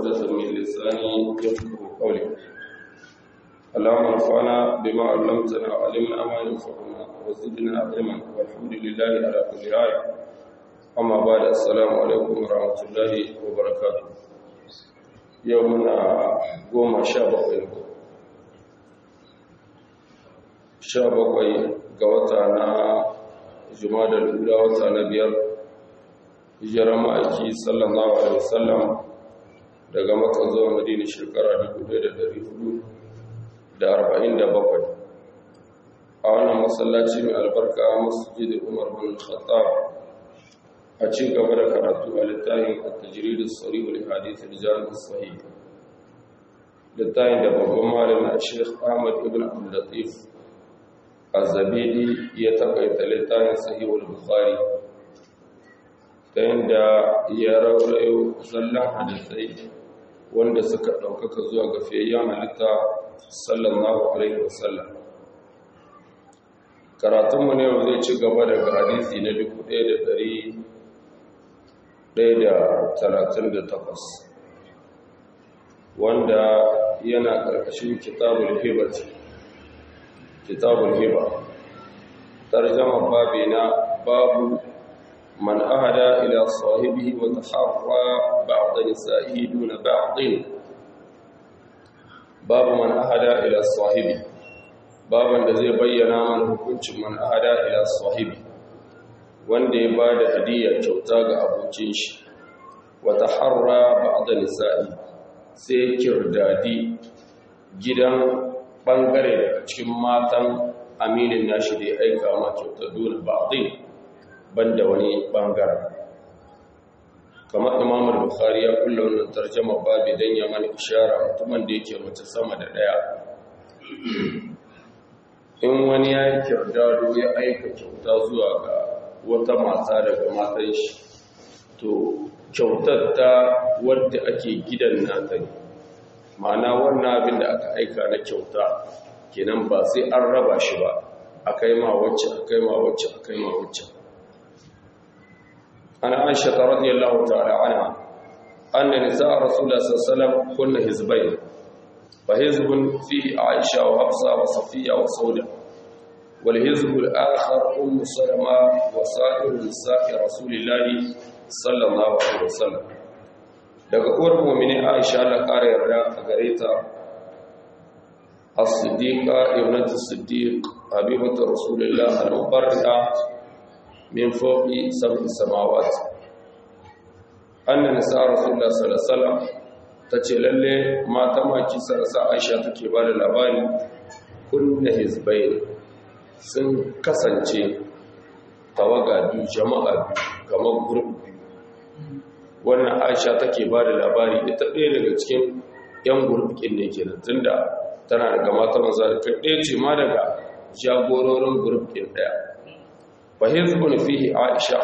عقدة من لساني يفقه قولي اللهم انفعنا بما علمتنا وعلمنا ما ينفعنا وزدنا علما والحمد لله على كل حال أما بعد السلام عليكم ورحمة الله وبركاته يومنا قوم شابه sha bakwai ga wata na jumadar lura wata na biyar hijirar ma'aiki sallallahu alaihi wasallam daga maka zuwa madina shekara 1447 a wannan masallaci mai albarka masjid umar bin khattab a ci gaba da karatu a littafin at-tajrid as-sarih li hadith rijal as-sahih littafin da babban malamin Sheikh Ahmad ibn Abdul Latif azabidi ya takaita littafin sahihul bukhari ta yadda ya raurayo zallan hadisai wanda suka ɗaukaka zuwa ga fiyayyen halitta sallallahu alaihi wasallam karatunmu ne zai ci gaba daga hadisi na 1138 wanda yana ƙarƙashin kitabul hibati kitabul hiba tarjama babina babu man ahada ila sahibihi wa taharra ba'd nisa'ihi duna ba'd babu man ahada ila sahibi baban da zai bayyana mana hukuncin man ahada ila sahibi wanda ya bada hadiya kyauta ga abokin shi wa taharra ba'd nisa'i sai kirdadi gidan bangare daga cikin matan aminin nashi da ya aika ma kyauta dole ba'din banda wani bangare kamar imamul bukhari ya kulla wannan tarjuma babu dan ya mana ishara mutumin da yake mace sama da daya in wani ya yi kirdado ya aika kyauta zuwa ga wata mata daga matan shi to kyautar ta wadda ake gidan nata ne ma'ana wannan abin da aka aika na kyauta kenan ba sai an raba shi ba akai ma wacce akai ma wacce akai ma wacce ana aisha ta radiyallahu ta'ala anha anna nisaa rasulullah sallallahu alaihi wasallam kunna hizbayn fa hizbun fihi aisha wa hafsa wa safiya wa sauda wal hizb al akhar umm salama wa sa'ir nisaa rasulillah sallallahu alaihi wasallam daga uwar mu'mini aisha Allah ƙara yarda a gare ta as-siddiqa ibnatu siddiq habibatu rasulillah al-mubarrida min fawqi sab'i samawat anna nisa rasulullah sallallahu alaihi wasallam tace lalle mata maki sarasa aisha take ba da labari kunna hizbayn sun kasance tawaga biyu jama'a biyu kamar gurbi wannan aisha take ba da labari ita ɗaya daga cikin 'yan gurbikin ne ke tunda tana daga mata maza da ɗaya ce ma daga jagororin gurbikin ɗaya fahimzubun fihi aisha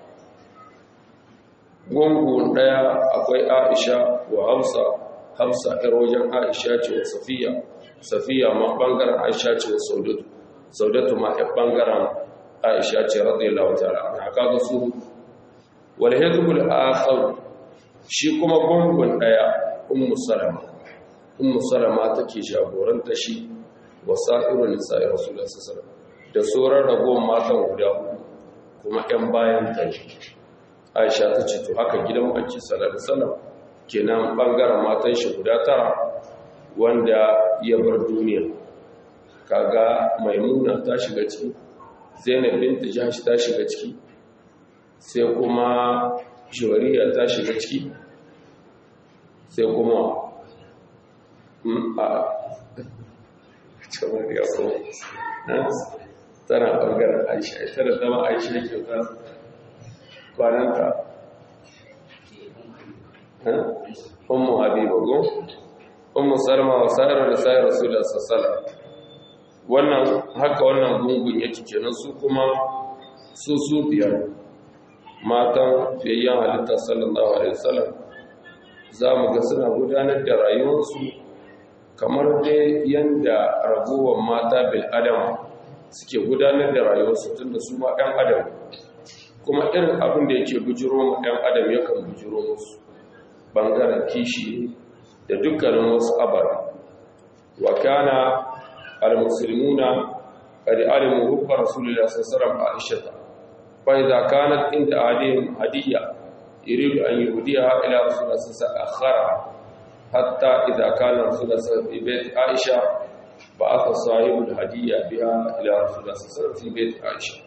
gungun ɗaya akwai aisha wa hafsa hafsa ɗar wajen aisha ce wa safiya safiya ma ɓangaren aisha ce wa saudatu saudatu ma ɗan ɓangaren aisha ce radiyallahu ta'ala na kaga su walhizbul akhar shi kuma gungun daya ummu salama ummu salama take jagoranta shi wasa'irun nisa'i rasulullahi sallallahu alaihi da sauran ragowar matan guda kuma ɗan bayan ta Aisha ta ce to haka gidan Makki sallallahu alaihi wasallam kenan bangaren matan shi guda tara wanda ya bar duniya kaga maimuna ta shiga ciki zainab binta jahsh ta shiga ciki sai kuma shawariya ta shiga ciki sai kuma a shawariya ko tana ɓangaren aisha ita da zama aisha kyauta kwananta ummu habiba go ummu salma wa sayar da sayar rasulullah sallallahu wannan haka wannan gungun yake kenan su kuma su su biyar matan fiyayyen halitta sallallahu alaihi wasallam za mu ga suna gudanar da rayuwarsu kamar dai yanda ragowar mata bil adam suke gudanar da rayuwarsu tun da su ma ɗan adam kuma irin abin da yake bujiro ma ɗan adam yakan bujiro musu bangaren kishi da dukkanin wasu abara wa kana al-muslimuna qad alimu hubba rasulillahi sallallahu alaihi wasallam fa idza kanat inda adim hadiya yuridu an yuhdiha ila rasulillahi sallallahu alaihi wasallam hatta idza kana rasulillahi sallallahu alaihi wasallam fi bayt aisha ba'atha sahibul hadiya biha ila rasulillahi sallallahu alaihi wasallam fi bayt aisha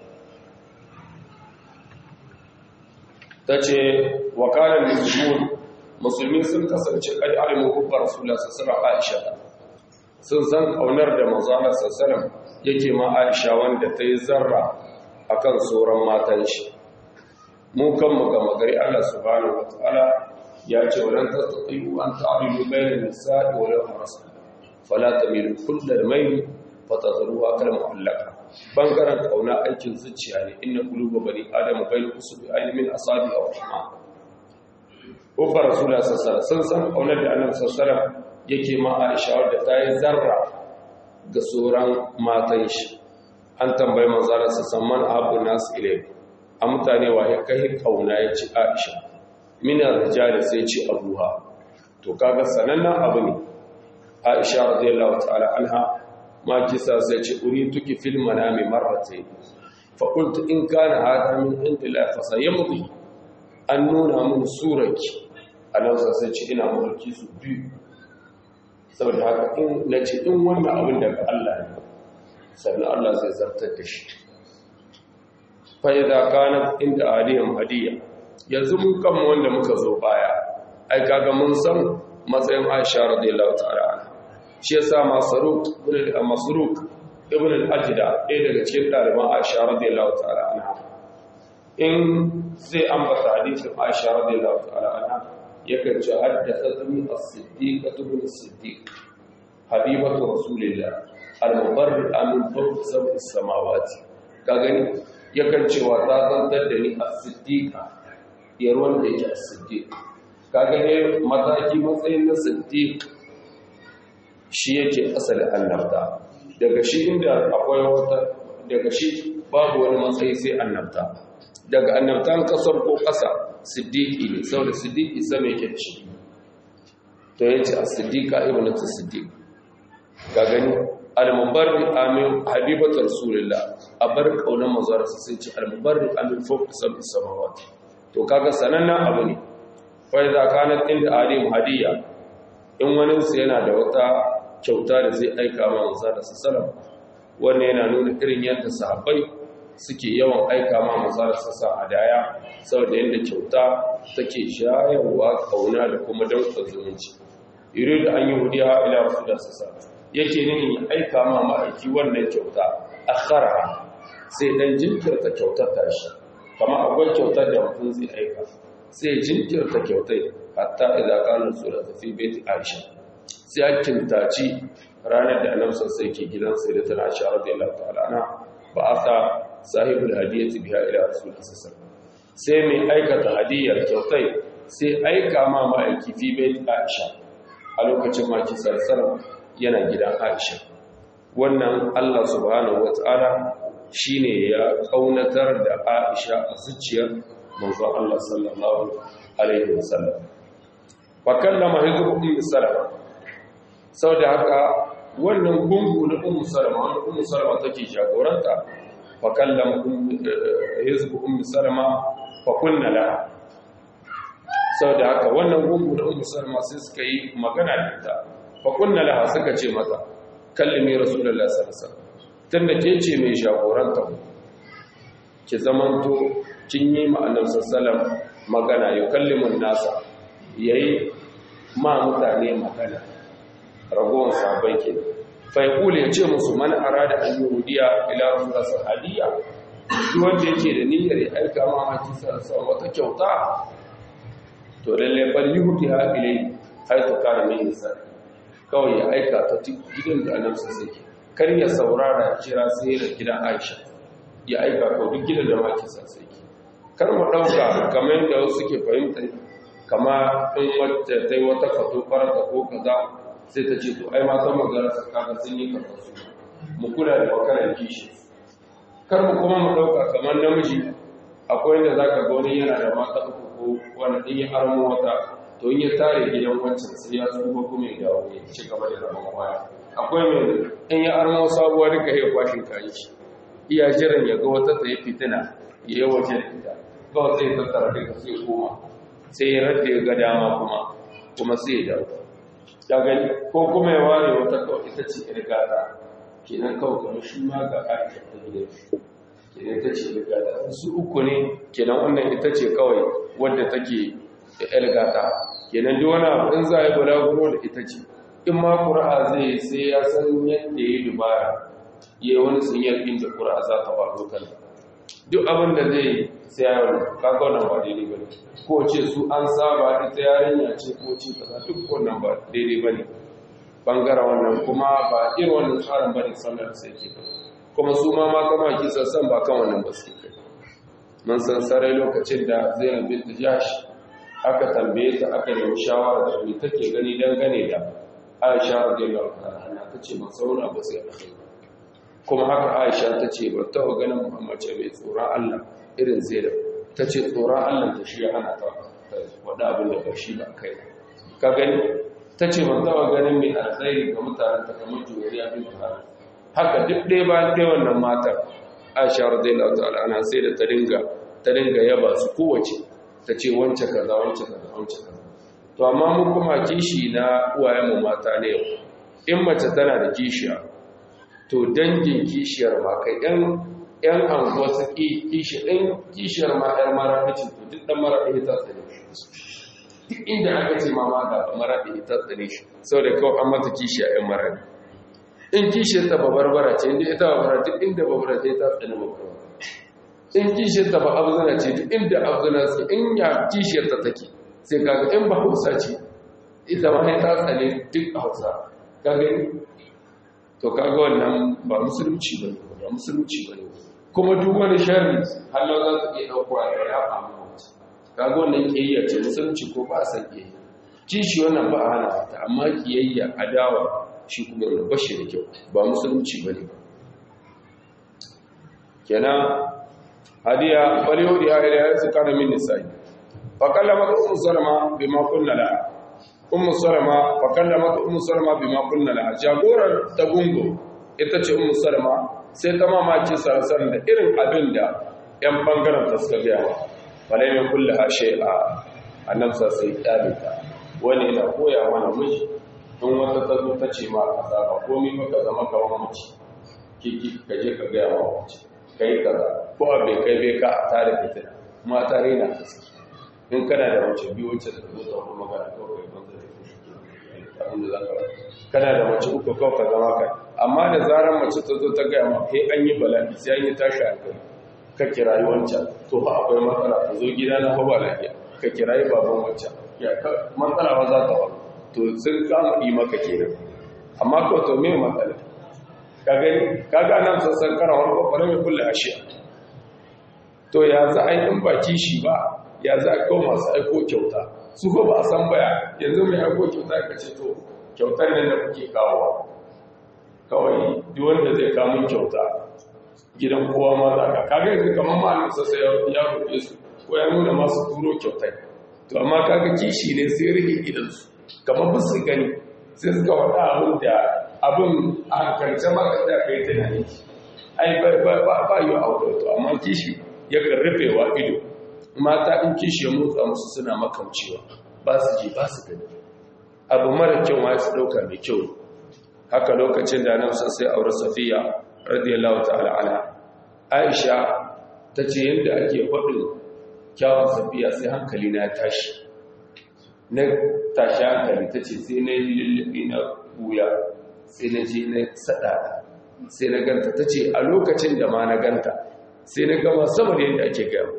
tace wa kana al-muslimun musulmi sun kasance kai alimu hubbar rasulullah sallallahu alaihi wasallam sun san aunar da manzo Allah sallallahu yake ma Aisha wanda ta yi zarra akan sauran matan shi mu kan mu ga magari Allah subhanahu wataala ya ce walan tastati'u an ta'dilu bayna an-nisa'i wa law harastu fala tamilu kullal mayl fatadruha kal mu'allaqa bangaren kauna aikin zuciya ne inna quluba bani adama bayna usbi aymin asabi aw rahman ubar rasulullah sallallahu sun san kaunar da annabi sallallahu yake ma Aisha wadda ta yi zarra ga sauran matan shi an tambayi manzo Allah sallallahu alaihi abu nas ilay a mutane wa ya kai kauna ya ci Aisha min ar-rijal sai ci abuha to kaga sanannen abu ne Aisha radiyallahu ta'ala anha ma kisa sai ce urituki fil manami marratayn fa qultu in kana hada min indillahi fa sayamdi an nuna mun suraki annabsa sai ce ina mulki su biyu saboda haka in na ce in wannan abin daga Allah ne sannan Allah zai zartar da shi fa'iza kana inda aliyan hadiya yanzu mun kama wanda muka zo baya ai kaga mun san matsayin Aisha radiyallahu ta'ala shi yasa masaruk ibn al-masruk ibn al-ajda ɗaya daga cikin ɗaliban Aisha radiyallahu ta'ala anha in zai ambata hadisin Aisha radiyallahu ta'ala anha yakan ce haddathatni as-siddiqatu bin as-siddiq habibatu rasulillah al-mubarri'a min fawqi sab'i samawati ka gani yakan ce wa ta zantar da ni as-siddiqa ya ruwan da yake as-siddiq ka gani mataki matsayin na siddiq shi yake asali annabta daga shi inda akwai wata daga shi babu wani matsayi sai annabta daga annabtan kasar ko ƙasa siddiqi ne saboda siddiqi sama yake ci to yace as-siddiqa ibnatu siddiq ga gani al-mubarri amin habibatu rasulillah abar kaunan mazara sai ce al-mubarri amin fawqa sab'i samawati to kaga sanannan abu ne fa idza kanat inda alim hadiya in wani su yana da wata kyauta da zai aika ma manzara sallallahu wannan yana nuna irin yadda sahabbai suke yawan aika ma manzara sallallahu hadaya saboda yadda kyauta take shayarwa kauna da kuma daukar zumunci yuridu an yi hudiya ila rasulullah sallallahu yake nini ya aika ma ma'aiki wannan kyauta akhara sai dan jinkirta kyautar tashi kama akwai kyautar da mutum zai aika sai jinkirta kyautai hatta idza kana rasulullah fi baiti aisha sai a kintaci ranar da annabi sai ke gidan sai da tana aisha radiyallahu ta'ala anha ba asa sahibul hadiyati biha ila rasulullah sallallahu sai mai aikata hadiyar kyautai sai aika ma ma'aiki fi baiti aisha a lokacin maki sallallahu yana gidan aisha wannan Allah subhanahu wata'ala shine ya kaunatar da aisha a zuciyar manzon Allah sallallahu alaihi wasallam fa kallama hizbu ummi salama saboda haka wannan gungu na ummu salama wanda ummu salama take jagoranta fa kallama hizbu ummi salama fa kunna laha saboda haka wannan gungu na ummu salama sai suka yi magana da ita fa kunna laha suka ce mata kallimi rasulullahi sallallahu alaihi wasallam tunda ke ce mai jagoranta ki zamanto kin yi ma'anar sassalam magana ya kallimin nasa ya yi ma mutane magana ragowar sabai ke faikuli ya ce musu man ara da an yahudiya ila rasulasa hadiya duk wanda yake da niyyar ya aika ma haki sarasa wata kyauta to lalle bal yuhdi ha ilai haitu kana min nisa kawai ya aika ta gidan da annabi sai kar ya saurara kira sai da gidan Aisha ya aika ko duk gidan da maki sai kar mu ɗauka kamar yadda wasu ke fahimta kama in wata ta yi wata fato farata ko kaza sai ta ce to ai matan magana su kaga sun yi kaza su mu kula da makarar kishi kar mu kuma mu ɗauka kamar namiji akwai yadda za ka gani yana da mata uku ko wani ɗin ya armo wata to in ya tare gidan wancan sai ya tsufa kuma ya dawo ya ci gaba da rabon kwaya akwai mai in ya armo sabuwa duka ya kwashin kayan shi iya jiran ya ga wata tsaye fitina ya yi waje da ita ba wata ya tattara duka sai koma sai ya radda ya ga dama kuma kuma sai ya dawo ya gani ko kuma ya ware wata kawai ita ce yar gata kenan kawai kamar shi ma ga aisha ta gidan shi kenan ita ce yar gata su uku ne kenan wannan ita ce kawai wadda take da yar gata kenan duk wani abu in za a yi balaguro da ita ce in ma ƙura'a zai sai ya san yadda ya yi dubara ya yi wani sun yarkin da ƙura'a za ta faɗo kan duk abin da zai sai ya yi kaga wannan ba daidai ba ne ko ce su an saba ita yarinya ce ko ce kaza duk wannan ba daidai ba ne bangaren wannan kuma ba irin wannan tsarin ba ne sallar sai ke kuma su ma mata ma kisa san ba kan wannan ba su kai mun san sarai lokacin da zainab bint jash aka tambaye ta aka nemi shawara da me take gani dangane da Aisha radiyallahu anha ta ce ban sauna ba sai alkhairi kuma haka Aisha ta ce ba ta ganin Muhammad ce mai tsoron Allah irin Zainab ta ce tsoron Allah ta shi ana ta wada abin da ba shi ba kai ka gani ta ce ban taba ganin mai alkhairi ga mutanen ta kamar juriya bin Buhari haka duk ɗaya ba ɗaya wannan matar Aisha radiyallahu ta'ala ana sai da ta dinga ta dinga yaba su kowace ta ce wance kaza wance kaza wance kaza to amma mu kuma kishi na uwayenmu mata ne in mace tana da kishiya to dangin kishiyar ma kai ɗan ‘yan anguwa su kishi ɗan kishiyar ma ‘yar maraɗi to duk ɗan maraɗi ta tsane shi duk inda aka ce ma ma ga maraɗi ta tsane shi sau da kawai an mata kishiya ‘yan maraɗi in kishiyar ta ba barbara ce inda ita babara duk inda babara ce ta tsane babara in kishiyar ta ba abzana ce duk inda abzana ce in ya kishiyar ta take sai kaga in ba hausa ce ita ma ta tsane duk a hausa kaga to kaga wannan ba musulunci ba ne ba musulunci ba ne kuma duk wani sharri hallo za su iya ɗaukowa da ya famu mace kaga wannan ƙiyayya ce musulunci ko ba a san ƙiyayya kishi wannan ba a hana ta amma ƙiyayya adawa shi kuma wani bashi da kyau ba musulunci ba ne kenan hadiya ɓarewa da ya ila ya su kana min nisa'i فكلمت أم سلمة بما قلنا لها أم سلمة فكلمت أم سلمة بما قلنا لها جاغورا تغونغو ita ce ummu salama sai ta mamaci sarasan da irin abin da yan bangaren ta suka gaya wa balai mai kulle hashe a annabsa sai kyalita wani yana koya mana miji in wata ta zo ta ce ma kaza ba komai maka zama kawan mace kiki ka je ka gaya wa mace kai kaza ko abai kai bai ka a tare fitina mata rena gaske in kana da mace biyu wacce da zo ta kuma magana kawai banza da abin da za ka kana da mace uku kawai ka zama kai amma da zarar mace ta zo ta gaya ma kai an yi bala'i sai an yi tashi hankali ka kirayi wancan to fa akwai matsala ta zo gida na fa ba lafiya ka kirayi baban wancan ya matsala ba za ta ba to sun kama yi maka kenan amma ko to me matsala ka gani ka ga nan sassan karawar babbar mai kulle ashiya to ya za a yi in ba kishi ba ya za a kawo masu aiko kyauta su ko ba a san baya yanzu mai aiko kyauta ka ce to kyautar nan da kuke kawowa kawai duk wanda zai kamun kyauta gidan kowa ma za ka kaga yanzu kamar ma'anin sassa ya roƙe su ko ya nuna masu turo kyautai to amma kaga kishi ne sai rike idansu kamar ba su gani sai suka faɗa abin da abin a hankalce ma ka tsaya kai tunani ai ba yi a to amma kishi yakan rufewa ido mata in kishi ya motsa musu suna makamcewa ba su ji ba su gani abu mara kyau ma su ɗauka mai kyau haka lokacin da nan sai aure safiya radiyallahu ta'ala anha aisha ta ce yadda ake faɗin kyawun safiya sai hankali na tashi na tashi hankali ta ce sai na yi lullubi na wuya sai na je na saɗa sai na ganta ta ce a lokacin da ma na ganta sai na gama sama da yadda ake gama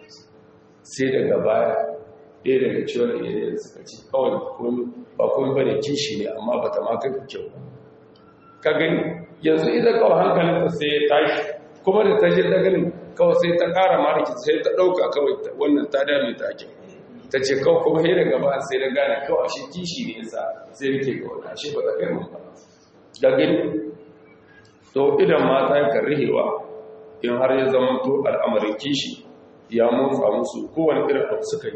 sai daga baya ɗaya daga ciwon iyayen suka ce kawai ba kuma bane kishi ne amma ba ta maka kyau ka gani yanzu idan kawai hankalinta sai ya tashi kuma da ta je ta ganin kawai sai ta ƙara mariki sai ta ɗauka kawai wannan ta dame ta kyau ta ce kawai kuma sai daga baya sai na gane kawai ashe kishi ne yasa sai nake kawai ashe ba ta kai mun ba da gani to idan mata yakan rihewa in har ya zama to al'amarin kishi ya motsa musu kowane irin abu suka yi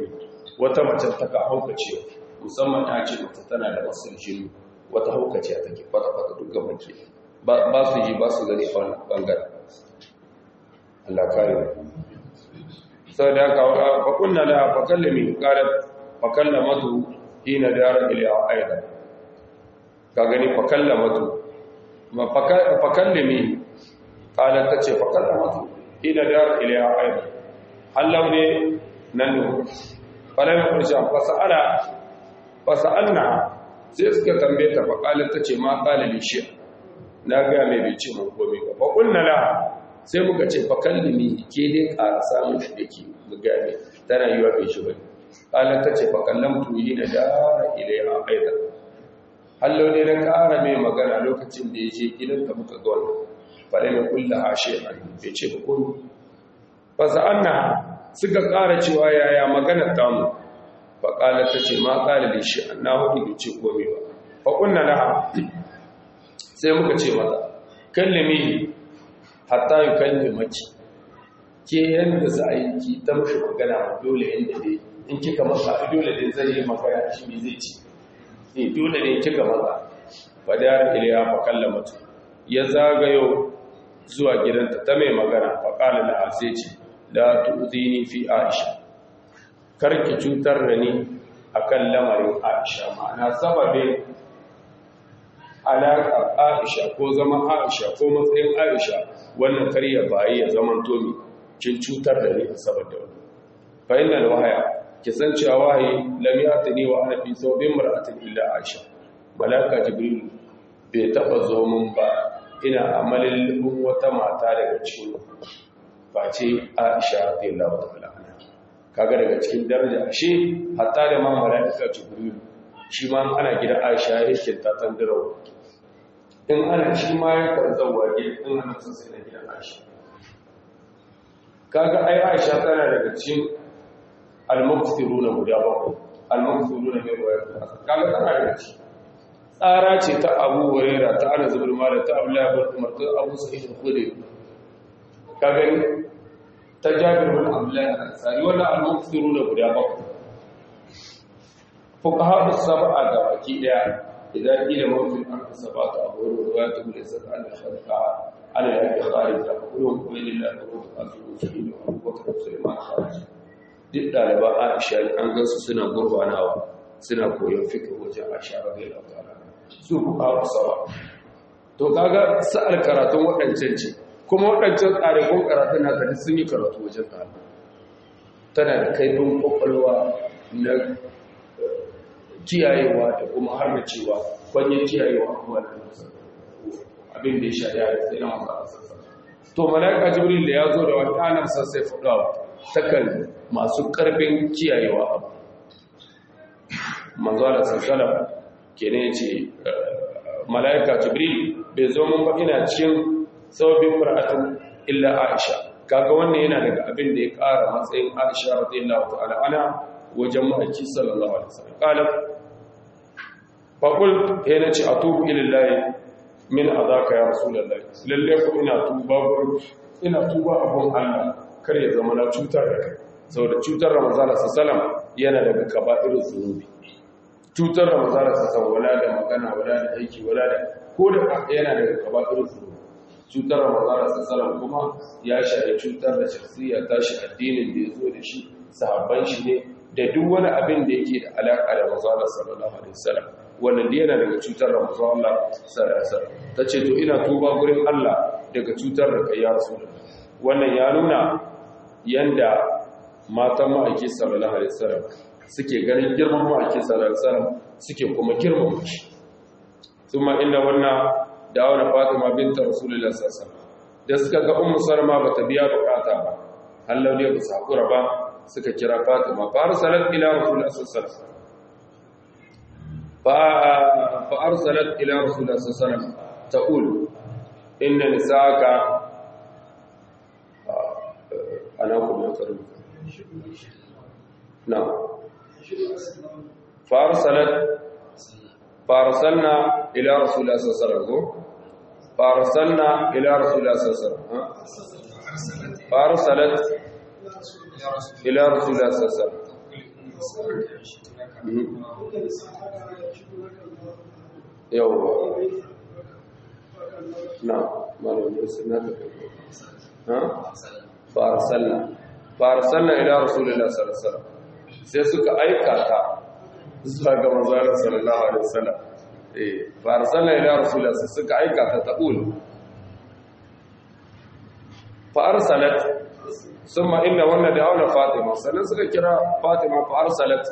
wata mace ta ka haukace musamman ta ce mace tana da masu jini wata haukace take kwata-kwata duk gaban ke ba su ji ba su gani a wannan bangaren Allah kare sau da aka fakunna da fakallami ƙarar fakallamatu hina dara iliya aida ka gani fakallamatu fakallami ƙalar ta ce fakallamatu hina dara iliya aida hallau ne nan ne ƙalamin ƙarshen fasa'alna sai suka tambaye ta faƙalar ta ce ma ƙalali shi na gaya mai bai ce mun komi ba fakunna la sai muka ce fa kallimi ke dai ƙara samun shi da ke gane tana yi wa bai shi ba ƙalar ta ce fa kallon tuyi na dara ilai a aida hallo ne na ƙara mai magana lokacin da ya je gidan ka muka ga wannan fare na kulla a shi a bai ce ba komi fa sa'anna suka ƙara cewa yaya magana tamu fa ƙalar ta ce ma ƙalar shi an na hudu bai ce komi ba fa kunna na sai muka ce mata kallimi hatta yi kalli maki ke yadda za a yi ki ta mashi magana dole yadda dai in kika masa dole dai zai yi magana shi ne zai ci ne dole ne kika masa fadar iliya fa kalla mutu ya zagayo zuwa gidanta ta mai magana fa kala da sai ce la tu'zini fi aisha karki cutar da ni akan lamarin aisha ma'ana sababin alaƙar Aisha ko zama Aisha ko matsayin Aisha wannan karya bayi ya zaman tomi kin cutar da ni saboda wani fa innal wahaya ki san cewa wahayi lam yatini wa ana fi sawbin mar'atin illa Aisha malaka jibril bai taba zo mun ba ina amalin wata mata daga cikin face Aisha radiyallahu ta'ala anha kaga daga cikin daraja ashe hatta da ma malaka jibril shi ma ana gidan Aisha yake ta tandirawa in ana shi ma ya karzawa gidan in ana sun sai na gidan Aisha kaga ai Aisha tana daga cikin al-muqtiruna guda bakwai al-muqtiruna mai wayar kaga tana daga cikin tsara ce ta Abu Hurairah ta Anas ibn Malik ta Abdullah ibn Umar ta Abu Sa'id al-Khudri kaga ta Jabir ibn Abdullah al-Ansari wannan al-muqtiruna guda bakwai fuqaha as-sab'a da baki daya idan kila mawtin an sabata abu ruwayatu bil isad an khalaqa ala yadi kharij da kullu qawlillahi wa ta'ala sallallahu Abu Bakr Sulaiman kharij duk dalaba Aisha an gansu suna gurbanawa suna koyon fiqh wajen Aisha radiyallahu ta'ala su fuqaha as-sab'a to kaga sa'al karatun wadancan ce kuma wadancan tsarikon karatun na da sun yi karatu wajen ta tana da kaifin kwakwalwa na kiyayewa da kuma har da cewa kwanyen kiyayewa kuma da abin da ya sha ya sai na masu asasa to malaka jibril da ya zo da wata nan sassai fudawa takan masu karfin kiyayewa abu manzo da sassala kenan yace malaika jibril bai zo mun ba ina cikin sababin qur'atin illa aisha kaga wannan yana daga abin da ya ƙara matsayin aisha radiyallahu ta'ala ana wajen ma'aiki sallallahu alaihi wasallam qala faqul he nace atubu ilallahi min adaka ya rasulullahi lalle ko ina tuba gurin ina tuba abun Allah kar ya zama na cutar da kai saboda cutar Ramadan sallallahu yana daga kaba'irul zunubi cutar Ramadan sallallahu wala da magana wala da aiki wala da ko da yana daga kaba'irul zunubi cutar Ramadan sallallahu kuma ya shafi cutar da shakhsiyya tashi addinin da yazo da shi sahabban shi ne da duk wani abin da yake da alaƙa da manzon sallallahu alaihi wasallam wannan da yana daga cutar da manzon Allah sallallahu alaihi wasallam tace to ina tuba gurin Allah daga cutar da kai ya rasulullah wannan ya nuna yanda matan ma'aiki sallallahu alaihi wasallam suke ganin girman ma'aiki sallallahu alaihi wasallam suke kuma girman shi kuma inda wannan da wani Fatima binta Rasulullah sallallahu alaihi wasallam da suka ga Ummu Salma bata biya bukata ba Allah ne ba su hakura ba suka kira Fatima fa arsalat ila Rasulullah sallallahu alaihi wasallam fa arsalat ila Rasulullah sallallahu alaihi wasallam taqul inna nisaka ana kuma karu na fa arsalat fa arsalna ila Rasulullah sallallahu alaihi wasallam fa arsalna ila Rasulullah sallallahu alaihi wasallam fa arsalat إلى رسول الله صلى الله عليه وسلم yawwa na malamin suna ta kai ha farsalna farsalna ila rasulillah sallallahu alaihi wasallam sai suka aika ta zuwa ga manzon sallallahu alaihi wasallam eh farsalna ila rasulillah sai suka aika ta taqul fa arsalat thumma inna wanna da'awna fatima sannan suka kira fatima fa arsalat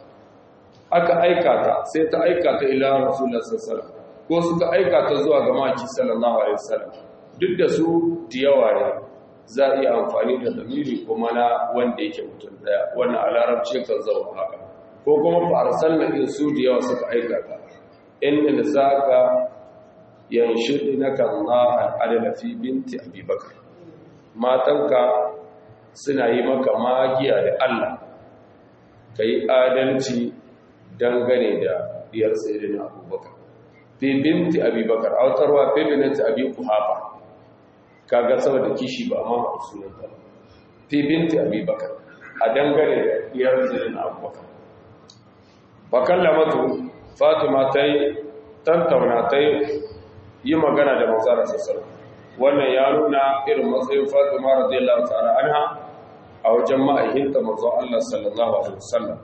aka aika ta sai ta aika ta ila rasulullah sallallahu alaihi wasallam ko suka aika ta zuwa ga maki sallallahu alaihi wasallam duk da su diyawa ne za a iya amfani da damiri kuma na wanda yake mutum daya wannan a larabci kan zama haka ko kuma farsan na in su diyawa suka aika ta inda da saka yanshudi na kan Allah al'adala fi binti abubakar matanka suna yi maka magiya da Allah ka yi adalci dangane da diyar sayyidina abubakar fi binti abubakar autarwa fi binti abi kuhafa kaga saboda kishi ba ma a sunanta fi binti abubakar a dangane da diyar sayyidina abubakar fa kallamatu fatima ta yi tantauna ta yi magana da manzara sassar wannan ya nuna irin matsayin fatima radiyallahu ta'ala anha a wajen ma'aikinta manzon Allah sallallahu alaihi wasallam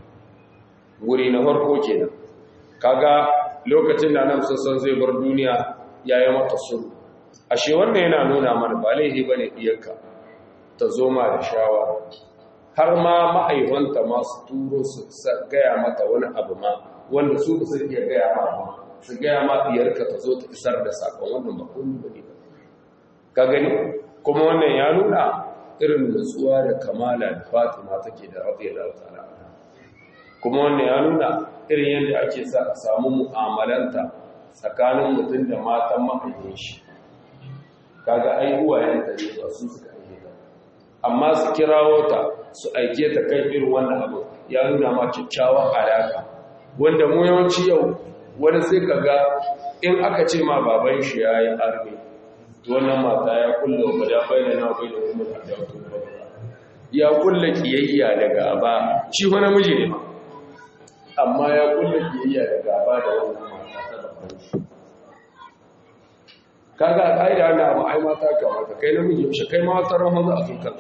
wuri na farko kenan kaga lokacin da nan sassan zai bar duniya yayi mata sulhu ashe wannan yana nuna mana ba laifi bane diyarka ta zo ma da shawara har ma ma'aihanta ma su turo su gaya mata wani abu ma wanda su ba su iya gaya ma ba su gaya ma diyarka ta zo ta isar da sakon wannan ba komai bane ba ka gani kuma wannan ya nuna irin nutsuwa da kamala da Fatima take da radiyallahu ta'ala kuma wannan ya nuna irin yadda ake sa a samu mu'amalanta tsakanin mutum da matan mahaifin shi kaga ai uwayenta ne ba su suka aike ta amma su kirawo ta su aike ta kai irin wannan abu ya nuna ma kyakkyawan alaka wanda mu yawanci yau wani sai kaga in aka ce ma baban shi yayi arme wannan mata ya kulla wa da bayyana na bayyana kuma da ya kulla kiyayya da gaba shi wani miji ne amma ya kulla kiyayya da gaba da wannan mata ta babban shi kaga a ƙa'ida wannan abu ai mata kamata kai namiji yaushe kai ma wata rahon za a tukan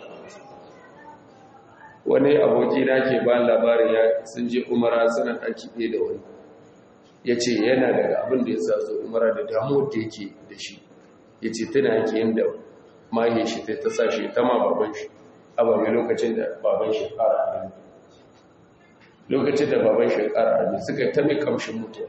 wani aboki na ke ba labarin ya sun je umara suna ɗaki ɗaya da wani ya ce yana daga abin da ya sa zo umara da damuwar da yake da shi ya ce tana yake yin da mahe shi ta sa shi ta ma baban shi a ba lokacin da baban shi ƙara abin lokacin da baban shi ƙara abin suka ta mai kamshin mutuwa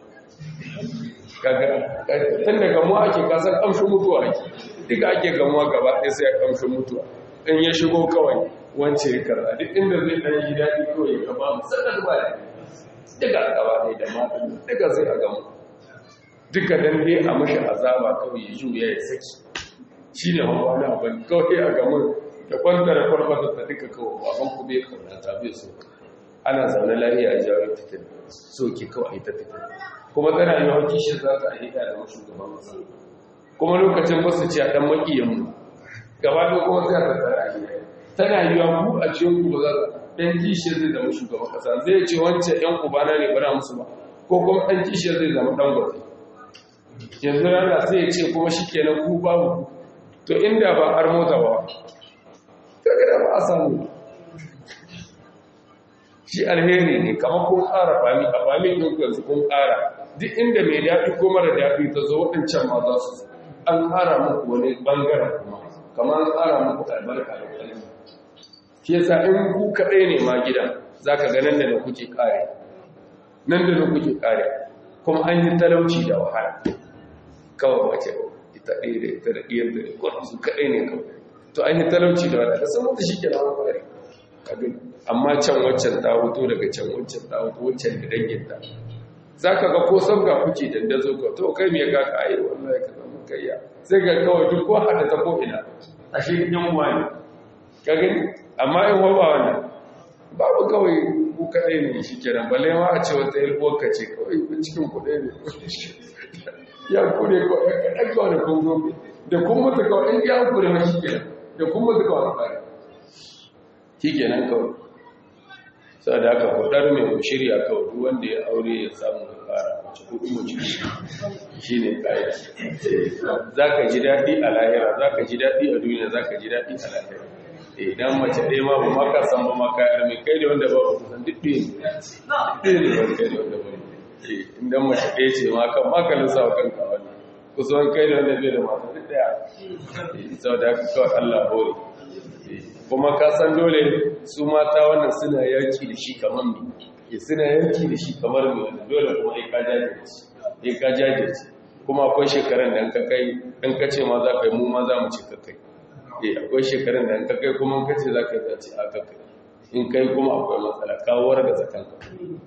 tun da gamuwa ake kasar kamshin mutuwa ake duka ake gamuwa gaba ɗaya sai a kamshin mutuwa in ya shigo kawai wance ya karɓa duk inda zai ɗan yi daɗi kawai ya gaba musamman ba da duka gaba ɗaya da matan duka sai a gamu duka dan dai a mashi azaba kawai ya juya ya saki shi ne hawa na abin kawai a gamu da kwanta da farfata ta duka kawai baban ku bai kauna ta bai so ana zaune lafiya a jawo fitin so ke kawai ta fitin kuma tana yi wa kishin za ta ayyuka da wasu gaban masu kuma lokacin ba su ce a ɗan maƙiyanmu gaba da kuma sai ta tsara a gida tana yi wa ku a cikin ku ba za ɗan kishin zai zama shugaban ƙasa zai ce wancan ‘yan ubana ne bara musu ba ko kuma ɗan kishin zai zama ɗan gwate yanzu rana sai ya ce kuma shi kenan ku babu to inda ba har mota ba kaga da ba a samu shi alheri ne kama kun ƙara fami a fami ɗin yanzu kun ƙara duk inda mai daɗi ko mara daɗi ta zo waɗancan ma za su an ƙara muku wani ɓangaren kuma kamar an ƙara muku albarka da ƙarfi shi yasa in ku kaɗai ne ma gidan za ka ga nan da na kuke ƙare nan da na kuke ƙare kuma an yi talauci da wahala kawai wace ita ɗaya da ita da ɗiyar da ɗaya su kaɗai ne kawai to an yi talauci da wahala da sun mutu shi ke na wani amma can waccan ta hoto daga can waccan ta hoto waccan da danginta za ka ga ko sabga kuke dandazo ka to kai me ga ka ayi wallahi ka zama kayya sai ga kawai duk ko hada ta ko ina a shi yan wani ka gani amma in wawa wannan babu kawai ku kadai ne shi kenan balle ma a ce wata yalwar ka ce kawai cikin ku ɗaya ne ya kure ko ɗan kawai da kun gobe da kun mutu kawai in ya kure ma shi kenan da kun mutu kawai kare shi kenan kawai sai da aka kudar mai ku shirya kawai duk wanda ya aure ya samu ya fara mace hudu mace shi ne ƙa'ida za ka ji daɗi a lahira za ka ji daɗi a duniya za ka ji daɗi a lahira idan mace ɗaya ma ba maka san ba maka yar mai kai da wanda ba ba kusan duk ɗaya ne ɗaya ne ba kai da wanda ba idan mace ɗaya ce ma kan maka lissa wa kanka wani kusan kai da wanda bai da mata duk ɗaya sau da haka kawai allah hore kuma ka san dole su mata wannan suna yaki da shi kamar mi ya suna yaki da shi kamar mi wanda dole kuma ya ka jajirce ya ka jajirce kuma akwai shekarun da ka kai in ka ce ma za ka yi mu ma za mu ce ka kai eh akwai shekarun da ka kai kuma ka ce za ka yi za ce a ka kai in kai kuma akwai matsala kawar da zakan ka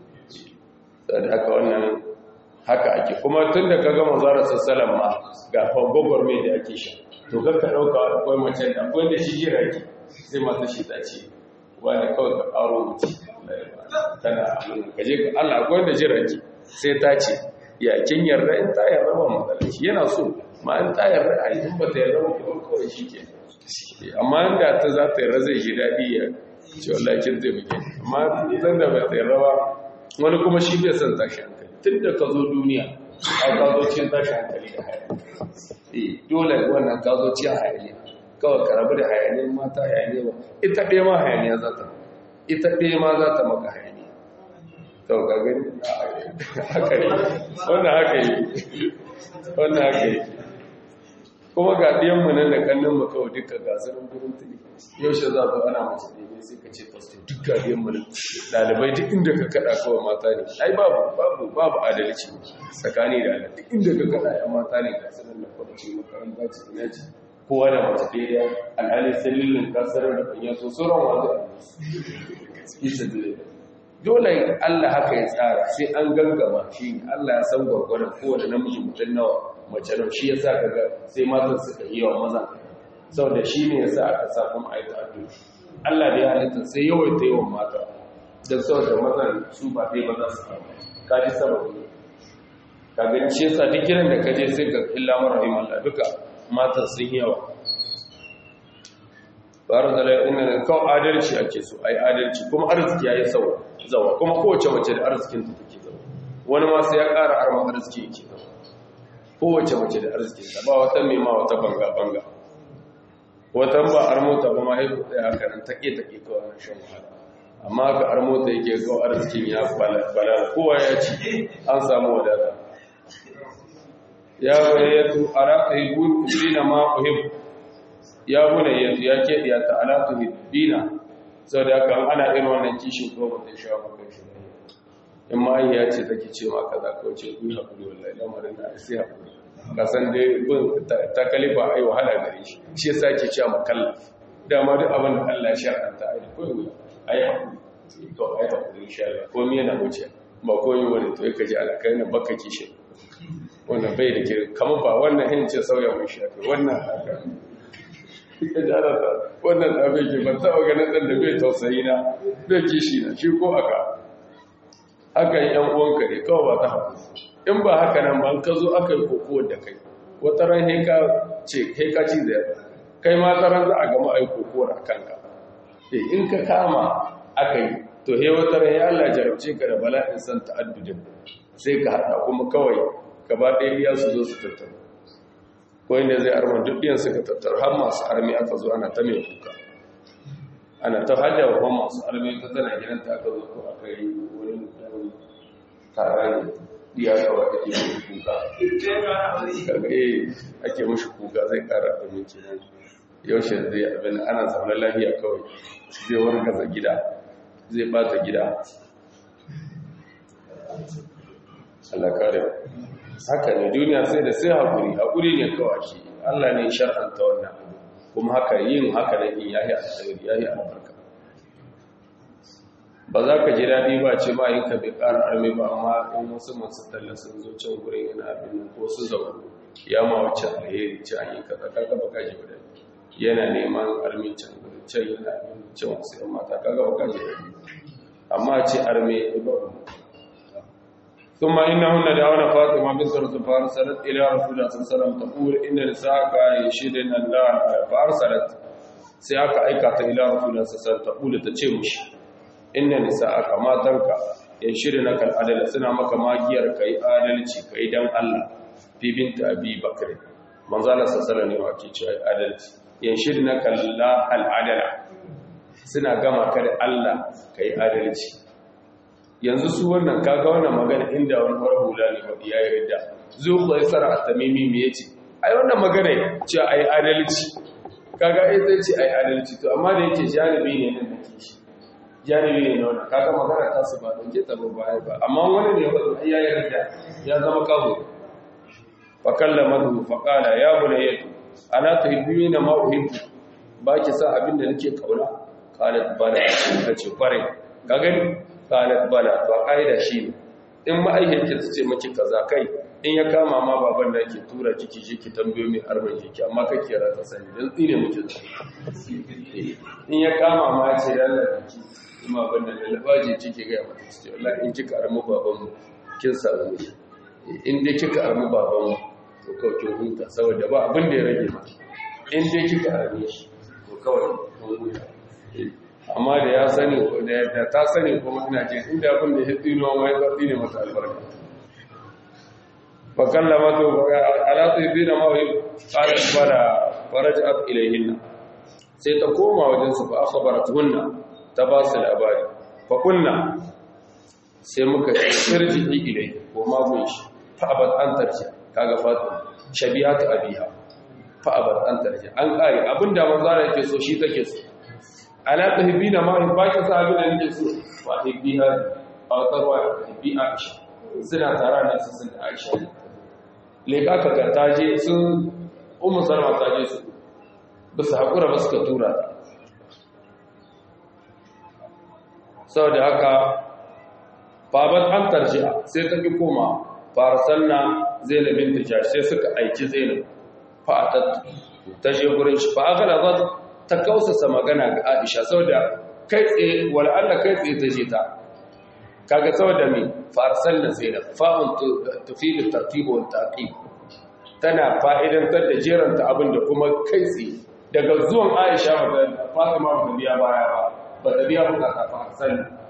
da haka wannan haka ake kuma tun da ka gama zara sassalan ma ga fagogwar mai da ake sha to kakka ɗauka akwai mace da akwai da shi jira ki sai masu shi ta ce wani kawai ka ƙaro wuce tana gaje ka Allah akwai da jira ki sai ta ce ya kin yarda in ta yarda ba matsala shi yana so ma in ta yarda a yi in ba ta yarda ba kuma kawai shi ke amma inda ta za ta yarda zai ji daɗi ya ce wallahi kin zai muke amma zan da ba ta yarda ba wani kuma shi bai son tashi hankali tun da ka zo duniya a ka zo cin tashi hankali da hayaniya dole wannan ka zo cin hayaniya kawai ka rabu da hayaniyar mata hayaniya ba ita ɗaya ma hayaniya za ta ita ɗaya ma za ta maka hayaniya kawai ka gani haka yi wannan haka yi wannan haka yi kuma ga ɗiyanmu nan da ƙannin mu kawai duka gasarin gurin tuni yaushe za zo ana mace ne sai ka ce pastor duk ga ɗiyanmu nan ɗalibai duk inda ka kaɗa kawai mata ne ai babu babu babu adalci tsakani da ala duk inda ka kaɗa ya mata ne gasarin da kwanci makaranta ce ina ce kowa da mace ɗaya alhali sallilin kasarar da kan yaso sauran wanzu a isa dole dole Allah haka ya tsara sai an gangama shi Allah ya san gwargwaron kowane namiji mutum nawa mace nan shi yasa kaga sai matan suka yi wa maza saboda shi ne yasa aka sa kuma ayi addu'a Allah da ya halitta sai yawaita yawan mata dan saboda mazan su ba dai ba za su samu kaji sababi ka gani shi yasa duk gidan da kaje sai ga illa marahim Allah duka matan sun yawa bara da inna kawai adalci ake so ai adalci kuma arziki yayi sau zawa kuma kowace mace da arzikin ta take zawa wani ma sai ya ƙara arman arziki yake zawa kowace mace da arzikin ta ba wata mai ma wata banga banga wata ba armota ba ma haihu ɗaya haka nan take take kawai na shan wahala amma ka armota yake kawai arzikin ya bala kowa ya ci an samu wadata ya bayyatu ala tuhibun bina ma uhib ya bunayyatu ya ke ya ta ala tuhibina saboda haka ana irin wannan kishin ko ba ta sha maka shi in ma ya ce take ce ma kaza ko ce ku hakuri wallahi lamarin da sai hakuri ka san dai bin ta kalifa ai wahala gare shi shi yasa ke cewa makallaf dama duk abin da Allah ya shar'anta ai koyi ai hakuri to ai hakuri insha Allah ko me yana wuce ba koyi wani to ka ji alakai na baka kishin wannan bai da kiri kama ba wannan hin ce sauya mai shafi wannan haka ita jara ta wannan da bai ke ban taɓa ganin ɗan da bai tausayi na bai kishi na shi ko aka haka yi ‘yan uwanka ne kawai ba ta haku in ba haka nan ba ka zo aka yi kokowar da kai wata ran heka ce heka ci zai kai ma tsaron za a gama a yi kokowar a kanka in ka kama aka yi to he wata ran ya Allah jarabce ka da bala'in san ta'addudin sai ka haɗa kuma kawai gaba ɗaya biya su zo su tattaru ko inda zai arma duk biyan suka tattaru har masu armi aka zo ana ta mai kuka ana ta hajja wa masu armi ta tana gidanta aka zo ko aka yi wani mutane taron biya kawa ake mashi kuka kaga eh ake mashi kuka zai kara abin kenan yaushe zai abin ana zaune lafiya kawai zai wargaza gida zai bata gida Allah kare haka ne duniya sai da sai haƙuri haƙuri ne kawai shi Allah ne shar'anta wannan kuma haka yin haka ne in yahi alkhairi yahi albarka ba za ka ji daɗi ba ce ba yin ka bai ƙara arme ba amma in wasu masu talla sun zo can gurin yana abin ko su zaune ya ma wacce alheri ci an yi kaza kaga ba ka ji ba daɗi yana neman arme can gurin can yana abin can wasu yan mata kaga ba ka ji daɗi amma ce arme ba ثم إنهن دعونا فاطمة بنت رسول فارسلت إلى رسول الله صلى الله عليه وسلم تقول إن نساءك يشهدن الله فارسلت سياك أيكات إلى رسول الله صلى الله عليه وسلم تقول تتشمش inna nisa'aka matanka ya shirya na kal adala suna maka magiyar kai adalci kai dan Allah fi binta abi bakr manzo Allah sallallahu alaihi wasallam cewa adalci ya shirya na kal al adala suna gama ka da Allah kai adalci yanzu su wannan kaga wannan magana inda wani hula ne wadi yayi ridda zuwa sara at-tamimi me yace ai wannan magana ce ai adalci kaga ai zai ce ai adalci to amma da yake janibi ne nan da kishi janibi ne nan kaga magana ta su ba dauke ta ba bai ba amma wani ne ba ai yayi ridda ya zama kawo fa kallamahu fa qala ya bunayyatu ana tuhibbina ma uhibbu ba ki sa abin da nake kauna qalat bala tace kware ka gani qalat bala to kaida shi ne in ma'aikata ta ce miki kaza kai in ya kama ma baban da ke tura kiki shi ki tambayo mai arban kiki amma kake rata sani dan tsine miki in ya kama ma ce yalla kiki kuma ban da labaji kike ga mata ce wallahi in kika armu baban mu kin samu ne in dai kika armu baban mu to kawai kin huta saboda ba abin da ya rage ma in dai kika arme shi to kawai kun huta amma da ya sani da ta sani kuma ina jin inda abin da ya tsino ma ya tsine mata albarka فكلمته على طيبين ما هي قالت بلى فرجعت إليهن سيتقوم وجنس فأخبرتهن تباصل أباري فقلنا سيمك ترجعي إليه وما بيش فأبت أن ترجع كاغا فاطمة شبيهات أبيها فأبت أن ترجع أن قال أبن دا منظار يكسو شي تكسو ألا تهبين ما هي باكي صاحبين أن يكسو وأهبيها أو تروى أهبي عائشة suna tara na su sun da aisha leka ka ga taje sun umu salma taje su ba su haƙura ba suka tura sau da haka baban an tarjiya sai ta fi koma farasan na zainabin tijar sai suka aiki zainab fa'atattu ta je gurin shi fa'agala za ta kausasa magana ga aisha sau da kai tsaye wal'alla kai tsaye ta je ta kaga saboda me farsal na zainab fa'un tufilu tartibu wal taqib tana fa'idantar da jeranta abin da kuma kai tsaye daga zuwan Aisha da Fatima ba biya baya ba ba da biya bukata farsal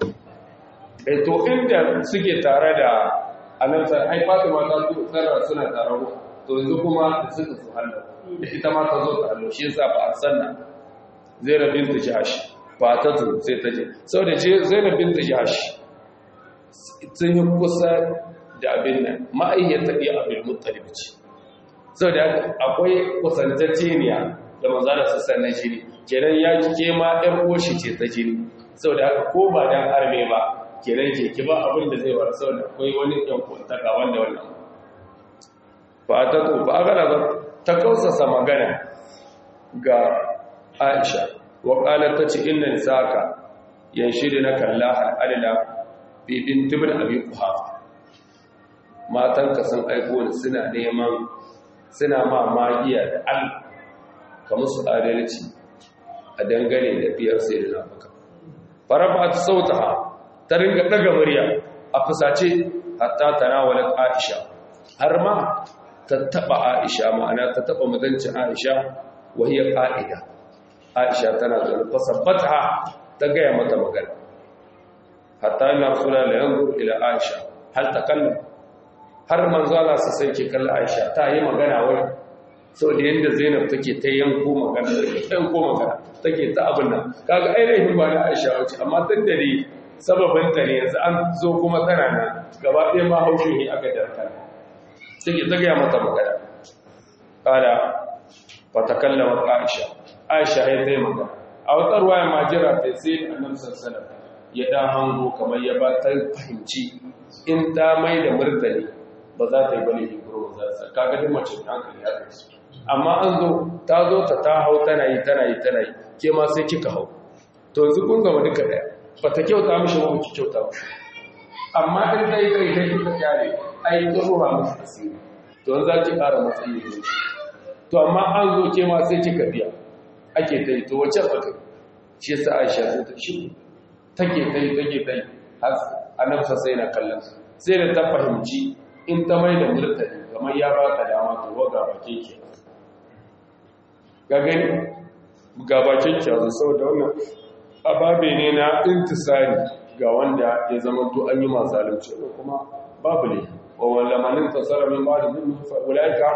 eh to inda suke tare da annabi ai Fatima ta tsara suna tare to yanzu kuma suka su hallo da ita ma ta zo ta hallo shi yasa farsal na Zainab bint Jahsh ba ta zo sai ta je saboda Zainab bint Jahsh sun yi kusa da abin nan ma'ayyar tafiya abin muttalib ce sau da akwai kusantacceniya da manzana sassan na jini kenan ya kike ma ɗan ƙoshi ce ta jini sau da haka ko ba don arme ba kenan ke ki ba abin da zai wara sau da akwai wani ɗan kwantaka wanda wannan ba ta to ba gana ba ta kausasa magana ga aisha wa ƙalar ta ce inna nisaka yan shiri na kalla al'adila bibin tibir abin kuhafa matanka sun aiko ni suna neman suna ma magiya da al ka musu adalci a dangane da biyar sai da nafuka farafa ta sauta ta ringa daga murya a fusace hatta tanawalat aisha har ma ta taba aisha ma'ana ta taba mutuncin aisha wahiyar ƙa'ida aisha tana zaune fasabbata ta gaya mata magana hatta ina suna da yanzu ila aisha hal ta kallon har manzala su sai ke kalla aisha ta yi magana wai sau da yadda zainab take ta yanko magana take ta yanko magana take ta abin nan kaga ainihin ba na aisha wace amma tun da ne sababinta ne yanzu an zo kuma tana nan gaba ɗaya ma haushin ne aka darka take ta gaya mata magana kada ba ta kallama aisha aisha ya ta yi magana a wata ruwa ya majira ta sai annabi sallallahu ya ɗan hango kamar ya ba ta fahimci in ta mai da murtali ba za ta yi bane yi guro za ta kaga duk mace da hankali ya kai su amma an zo ta zo ta ta hau tana yi tana yi tana yi ke ma sai kika hau to yanzu kun gama duka ɗaya ba ta kyauta mishi ba ki kyauta ba amma in ta yi kai kai kika kyale ai ta ruwa musu asiri to yanzu za ki ƙara matsayi da shi to amma an zo ke ma sai kika biya ake ta yi to wacce aka shi yasa aisha sai ta shi take ta yi take ta yi har annabsa sai na kallon sai da ta fahimci in ta mai da murtani kamar ya ba ka dama to waga bakin ki ga gani ga bakin ki yanzu saboda wannan ababe ne na intisari ga wanda ya zama to an yi masu zalunci kuma babu ne wa walla manin tasara min ba'da min fa ulaika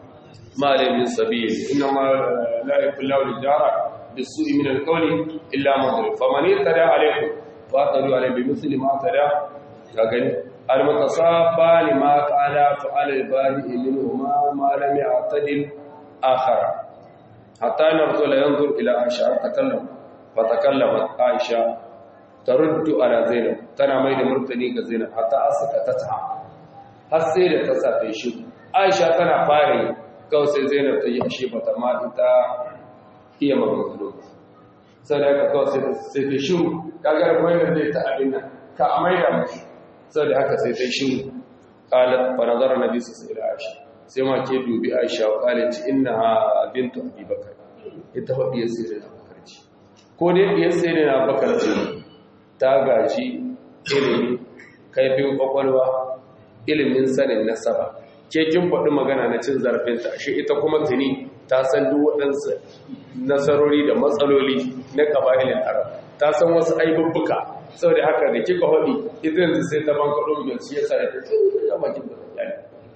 ma la min sabil inna ma la yakulu al-jara bisu'i min al-qawli illa man zalim faman yatada alaykum fa tadu alayhi bi misli ma tada ka gani al-mutasabba lima qala fa'ala al-bari minhu ma ma lam ya'tadil akhara hatta narzu la yanzur ila aisha takallam fa takallamat aisha taruddu ala zainab tana mai da murtani ga zainab hatta asaka ta ta har sai da ta sa tai shi aisha tana fare kawai sai zainab ta yi ashe bata ma ita iya magana sai da kawai sai sai ta shi kaga wannan zai ta abin nan ka amai da mashi sai da haka sai ta shi qalat fa nazara nabi sallallahu alaihi wasallam sai ma ke dubi aisha wa qalat innaha bintu abi bakr ita fa biyar sai da bakar ce ko dai biyar sai da bakar ce ta gaji ilimi kaifin kwakwalwa ilimin sanin nasaba ke kin faɗi magana na cin zarafinta shi ita kuma tuni ta san duk waɗansu nasarori da matsaloli na ƙaba'ilin arab ta san wasu aibubbuka sau da haka da kika haɗi ita yanzu sai ta banka ɗin biyar shi yasa da ta ce ya bakin da tsakiyar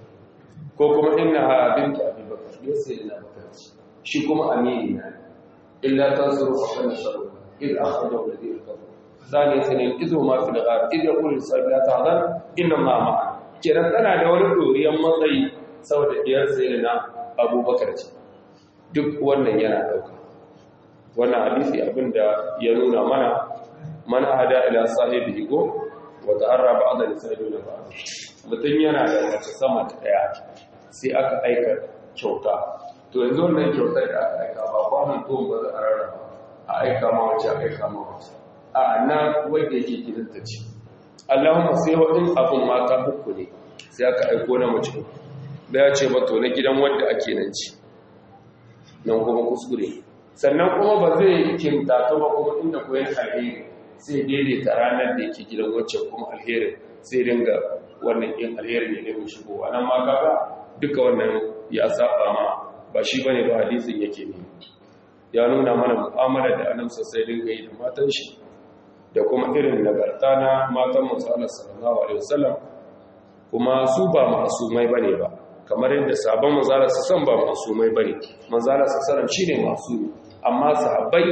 ko kuma ina ha bintu abubakar ya sai ina bakar shi kuma amini na illa ta zuru a kan nasaru il akhrajahu alladhi kafaru ثاني سنين إذ ما في الغار إذ يقول الإنسان لا تحزن إنما معنا kenan tana da wani doriyan matsayi saboda diyar sayyidina abubakar ce duk wannan yana dauka wannan hadisi abinda ya nuna mana man hada ila sahibi go wa ta'arra ba'da lisaiduna ba mutun yana da mace sama ta daya sai aka aika kyauta to yanzu wannan kyautar da aka aika ba kwanan to ba za a rarraba a aika ma wace a aika ma wace a na wanda yake gidanta ce Allahumma sai waɗin abin mata uku ne sai aka aiko na mace da ya ce mato na gidan wanda ake nan ci nan kuma kuskure sannan kuma ba zai kinta ta ba kuma inda koyan alheri sai daidaita ranar da yake gidan wacce kuma alherin sai dinga wannan yin alherin ne ne shigowa nan ma kaga duka wannan ya saba ma ba shi bane ba hadisin yake ne ya nuna mana mu'amala da annabi sai dinga yi da matan shi da kuma irin nagarta na matan musallar sallallahu alaihi wasallam kuma su ba masumai bane ba kamar yadda sabon manzala su san ba masumai bane manzala su sallam shine masumi amma sahabbai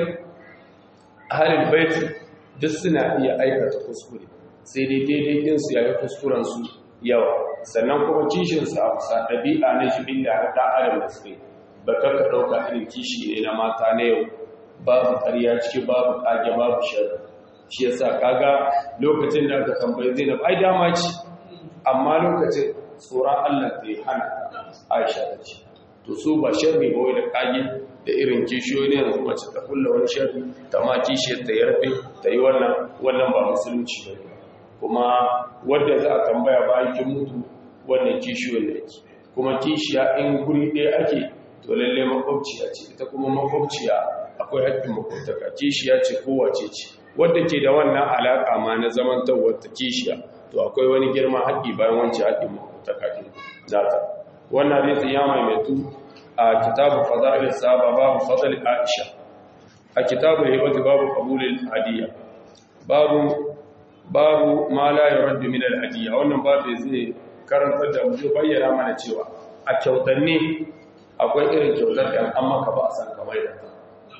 ahlul bait duk suna iya aikata kuskure sai dai daidai din su yayi kuskuren su yawa sannan kuma kishin su a sa dabi'a na jibin da da adam da suke ba ka dauka irin kishi ne na mata na yau babu ƙarya ciki babu kage babu sharri shi yasa kaga lokacin da aka tambayi Zainab ai dama ce amma lokacin tsoron Allah ta yi hana Aisha ta ce to su ba sharri ba wai da kage da irin kishiyoyi ne yanzu mace ta kulla wani sharri ta ma kishiyar ta yarfe ta yi wannan wannan ba musulunci ba ne kuma wanda za a tambaya bayan kin mutu wannan kishiyoyin da yake kuma kishiya in guri ɗaya ake to lalle makwabciya ce ita kuma makwabciya akwai haƙƙin makwabtaka kishiya ce kowace ce wadda ke da wannan alaƙa ma na zamantawar ta kishiya to akwai wani girma haƙƙi bayan wancan haƙƙin makwabtaka ɗin zata wannan hadisi ya maimaitu a kitabu fada'il sahaba babu fadl aisha a kitabu hibati babu qabulil hadiya babu babu ma la yuraddu min al hadiya wannan babu zai karantar da mu bayyana mana cewa a kyautanni akwai irin kyautar da an maka ba a san kamar da ta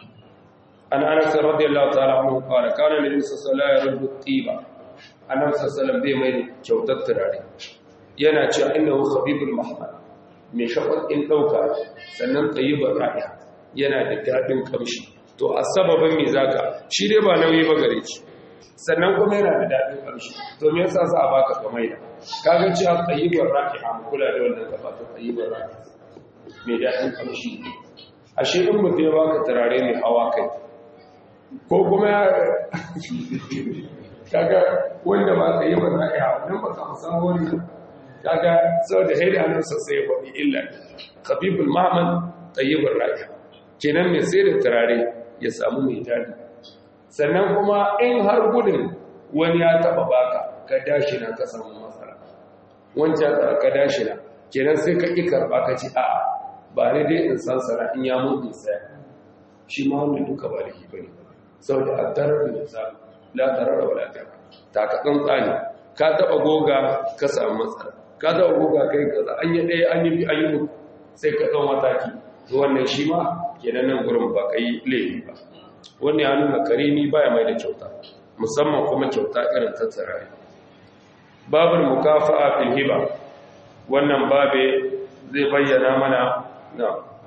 an anas radiyallahu ta'ala anhu qala kana nabi sallallahu alaihi wasallam yaruddu tiba annabi sallallahu alaihi bai mai kyautar turare yana cewa innahu khabibul mahmad mai shafar in dauka sannan tayyibur ra'iha yana da dadin kamshi to a sababin me zaka shi dai ba nauyi ba gare shi sannan kuma yana da dadin kamshi to me yasa za a baka kamar da kaga cewa tayyibur ra'iha mu kula da wannan gaba to tayyibur ra'iha mai dadin kamshi ashe in mutum ya baka turare mai hawa kai ko kuma kaga wanda ba ka yi ba za a yi haɗin ba ka musan wani kaga sau da haida hannun sosai ya faɗi illa khabibul mahamman tayyibin raƙa kenan mai sai da turare ya samu mai daɗi sannan kuma in har gudun wani ya taɓa baka ka dashi na ka samu matsala wancan ka dashi na kenan sai ka ƙi karɓa ka ci a'a ba ni dai in san sana in ya mun in saya shi ma wanda duka ba da ba ne saboda addarar da za la tarar wala tarar ta ka tsantsani ka taba goga ka samu matsala ka taba goga kai kaza an yi ɗaya an yi bi an yi uku sai ka ɗau mataki to wannan shi ma kenan nan gurin ba kai laifi ba wannan ya nuna karimi baya mai da kyauta musamman kuma kyauta irin ta tsirrai babul mukafa'a fil hiba wannan babe zai bayyana mana na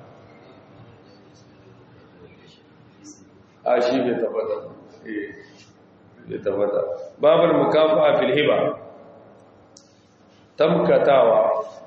a shi bai tabbata eh bai tabbata babul mukafa'a fil hiba tamkatawa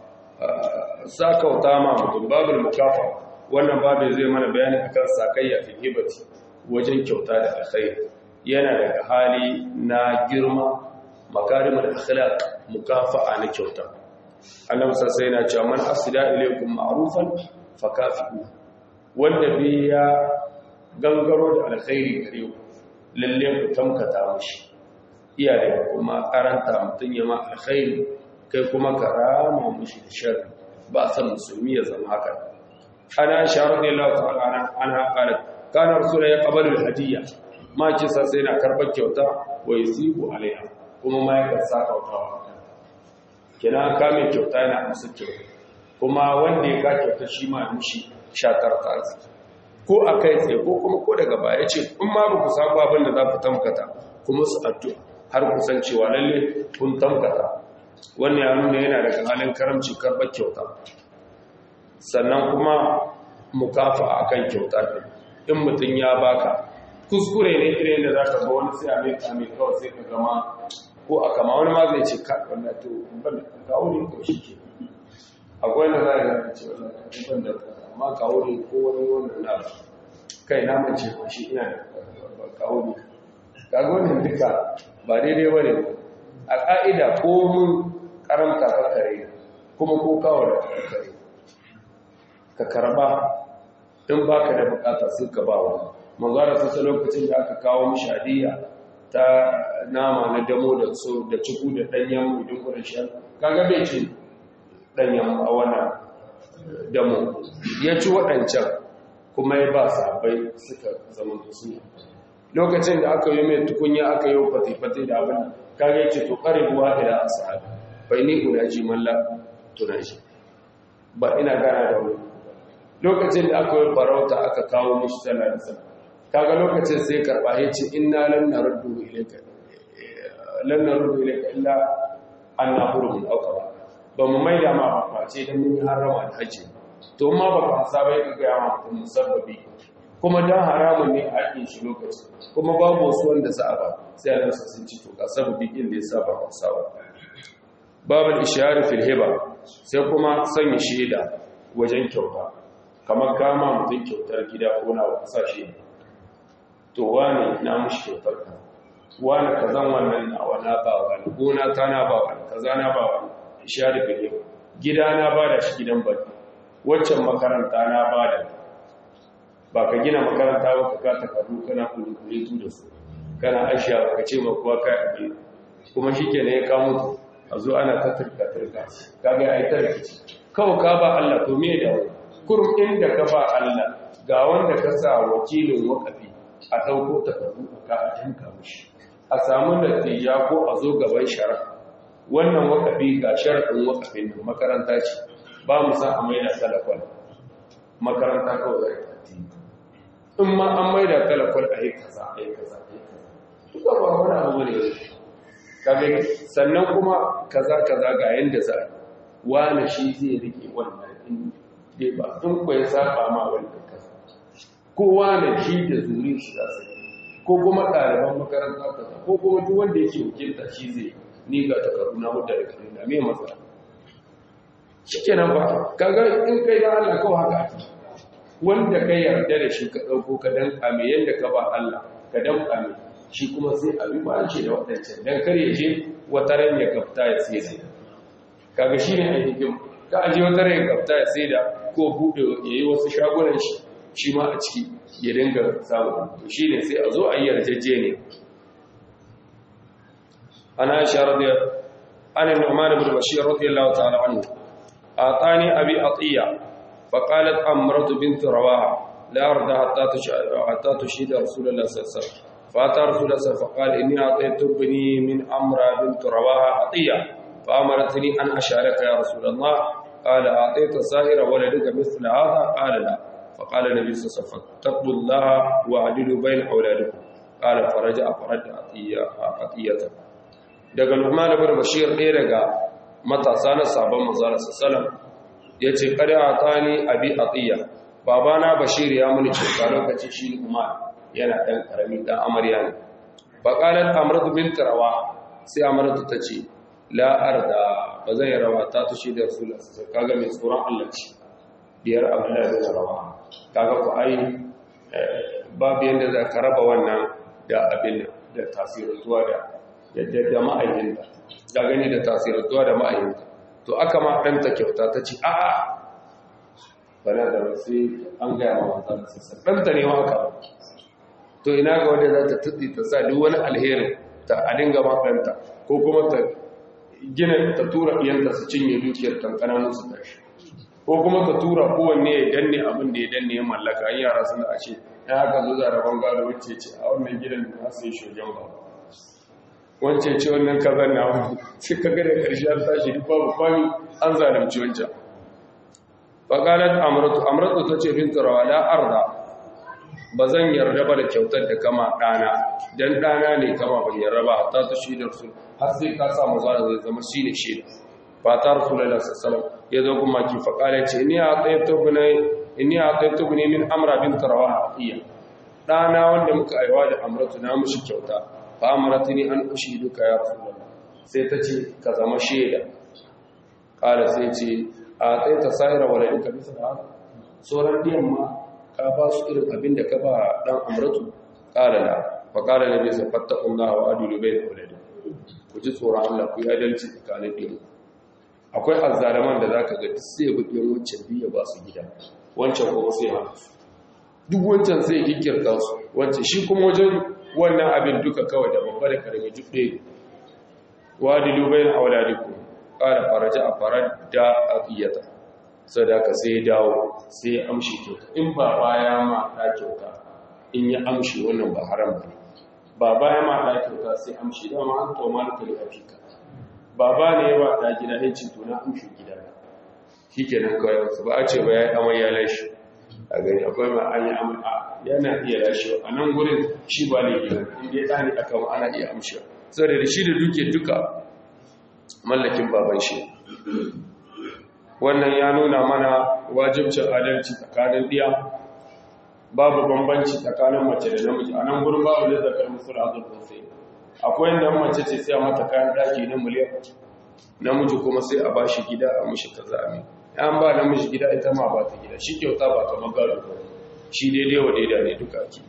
sakauta ma mutum babul mukafa wannan babe zai mana bayani akan sakayya fil hibati wajen kyauta da alkhairi yana daga hali na girma makarimul akhlaq mukafa'a na kyauta annabi sai yana cewa man asida ilaykum ma'rufan fakafi'u wanda bi ya gangaro da alkhairi gare ku lalle ku tamkata mishi iya da kuma karanta mutun ya ma alkhairi kai kuma karama mishi da sharri ba san musulmi ya zama haka ana sharadillahu ta'ala ana qalat kana rasulullahi yaqbalu al-hadiyya ma ce sai na karbar kyauta wa yusibu alaiha kuma ma yakan sa kautawa kina ka mai kyauta yana musu kyauta kuma wanda ya ka kyauta shi ma mushi shatar ta arziki ko a kai tsaye ko kuma ko daga baya ce in ma ba ku samu abin da za ku tamkata kuma su addu'a har ku san cewa lalle kun tamkata wannan ya nuna yana daga halin karamci karɓar kyauta sannan kuma mukafa akan kyauta ɗin in mutum ya baka kuskure ne irin da za ka ga wani sai a mai kame kawai sai ka gama ko a kama wani ma zai ce ka wannan to ban da kawo ne ko shi ke akwai na za a ga ce wannan ban da amma kawo ne ko wani wannan na kai na mace ko shi ina da kawo ne kaga wannan duka ba daidai ba ne a ƙa'ida ko mun karanta kakare kuma ko kawo da kakare ka karba in ba ka da bukata sai ka ba wani manzara sassa lokacin da aka kawo mishadiya ta nama na damo da so da ciku da danyen idin kudin shan kaga bai ci danyen a wannan damo ya ci waɗancan kuma ya ba sabai suka zama su lokacin da aka yi mai tukunya aka yi fate-fate da abin kaga ce to kare ruwa da sahabi bai ni unaji malla tunaji ba ina gana da wani lokacin da aka yi farauta aka kawo mishi tana da sama kaga lokacin sai karba ya ce inna lan naruddu ilayka lan naruddu ilayka illa anna hurum aqaba ba mu maida ma ba face dan mun harama da haji to ma ba ka saba ya ga ma mutum musabbabi kuma dan haramun ne a hakin shi lokacin kuma babu wasu wanda za a ba sai Allah sun ci to ka sababi inda ya saba ba saba babul ishari fil hiba sai kuma sanya shaida wajen kyauta kamar kama mutum kyautar gida ko na kasashe to wane na mushi kyautar ka wane ka zan wannan na wana ba wani gona ta na ba wani kaza na ba wani ishari fil hiba gida na ba da shi gidan baki waccan makaranta na ba da ba ka gina makaranta ba ka ka takardu kana kulitu da su kana ashiya ba ka ce ma kuwa kai abin kuma shi ke ne ya kawo a zo ana ta turka-turka kaga ya yi tarkici kawai ka ba Allah to me da wani kurum inda ka ba Allah ga wanda ka sa wakilin wakafi a ɗauko takardu ka a tanka mushi a samu natija ko a zo gaban shara wannan wakafi ga sharaɗin wakafin da makaranta ce ba mu san a maida talafon makaranta kawai zai in ma an maida talafon a yi kaza a yi kaza a yi kaza duka ba wani abu ne kage sannan kuma kaza kaza ga yanda za wani shi zai rike wannan in dai ba in ko ya saba ma wannan kaza ko wani shi da zuri shi za su ko kuma ɗaliban makaranta kaza ko kuma duk wanda yake wakilta shi zai ni ga takardu na mudda da kare na me matsala shikenan ba kaga in kai da Allah kawai haka ake wanda ka yarda da shi ka dauko ka danka me yanda ka ba Allah ka danka me shi kuma sai a bi ba shi da waɗancan don kar ya je wata ran ya gafta ya sai da kaga shi ne ainihin ka aje wata ran ya gafta ya sai da ko buɗe ya yi wasu shagunan shi shi ma a ciki ya dinga samu to shi ne sai a zo a yi yarjejje ne ana sha radiyar ana nu'man ibn bashir radiyallahu ta'ala anhu atani abi atiya فقالت أمرة بنت رواحة لا أرضى حتى حتى تشهد رسول الله صلى الله عليه وسلم فأتى رسول الله صلى الله عليه وسلم فقال إني أعطيت ابني من أمر بنت رواها عطية فأمرتني أن أشارك يا رسول الله قال أعطيت سائر ولدك مثل هذا قال لا فقال النبي صلى الله عليه وسلم اتقوا الله وعدلوا بين أولادكم قال فرجع فرد عطية عطيته daga Nu'man ibn Bashir ɗaya daga matasa na sabon manzon sallallahu yace kada atani abi atiya babana Bashir ya muni cuta lokaci shi Nu'man yana dan karami dan amarya ne fa qalat amratu bint rawa sai amratu tace la arda bazan rawa ta tushi da rasulullah sallallahu kaga mai tsoron Allah ce biyar abdullahi bin rawa kaga ku ai babu yanda za ka raba wannan da abin da tasirantuwa da da ma'ayinta da gani da tasirantuwa da ma'ayinta to aka ma ɗanta kyauta ta ce a'a bana da sai an gaya ma mata da sassa ɗanta ne maka to ina ga wanda za ta tutsi ta sa duk wani alherin ta a dinga ma ɗanta ko kuma ta gina ta tura iyanta su cinye dukiyar kankanan su tashi ko kuma ta tura kowanne ya danne abin da ya danne ya mallaka an yara suna a ce ya haka zo zaraban gado wacce ce a wannan gidan da nasu yi shogen ba wance ce wannan kazan na wani sai ka gada ƙarshe an tashi duk babu kwami an zalimci wancan faƙalar amuratu amuratu ta ce bin turawa la arda ba zan yarda ba da kyautar da kama ɗana don ɗana ne kama ban yarda ba ta ta shi da su har sai ka samu zara zai zama shi ne shi ba ta rasu lalata sassalam ya zo kuma ki faƙalar ce ni a tsaye tubune min amra bin turawa a iya ɗana wanda muka aiwa da amuratu na mushi kyauta fa amaratini an ushiduka ya rasulullah sai ta ce ka zama shaida kala sai ce a tsaye ta sa'ira waladinka bisa da haka sauran diyan ma ka ba su irin abin da ka ba dan amratu kala la fa kala nabi sa fattaqullaha wa adilu bayna awladikum ku ji tsoron Allah ku yi adalci tsakanin diyan akwai azzalaman da zaka ga duk sai bi diyan wancan biya ba su gida wancan kuma sai hana duk wancan sai kikirta su wancan shi kuma wajen wannan abin duka kawai da babba da karami duk ɗaya wadilu bayan auladikum qala faraja a farar da aqiyata sadaka sai dawo sai ya amshi kyauta in ba baya ma da kyauta in ya amshi wannan ba haram ba ba baya ma da kyauta sai amshi da ma an to malaka li afika baba ne ba da gida ne ci to na amshi gida shikenan kawai su ba a ce ba ya amai ya lashi a gani akwai ma an yi amai yana iya lashewa a nan gurin shi ba ne gina inda ya tsani aka ma ana iya amshewa saboda da shi da duke duka mallakin baban shi wannan ya nuna mana wajibcin adalci tsakanin diya babu bambanci tsakanin mace da namiji a nan gurin babu da zakar musul azur sai akwai inda mace ce sai a mata kayan daki na miliyan namiji kuma sai a bashi gida a mushi kaza amin an ba namiji gida ita ma ba ta gida shi kyauta ba kamar gado ba shi daidai wa daidai ne duka ake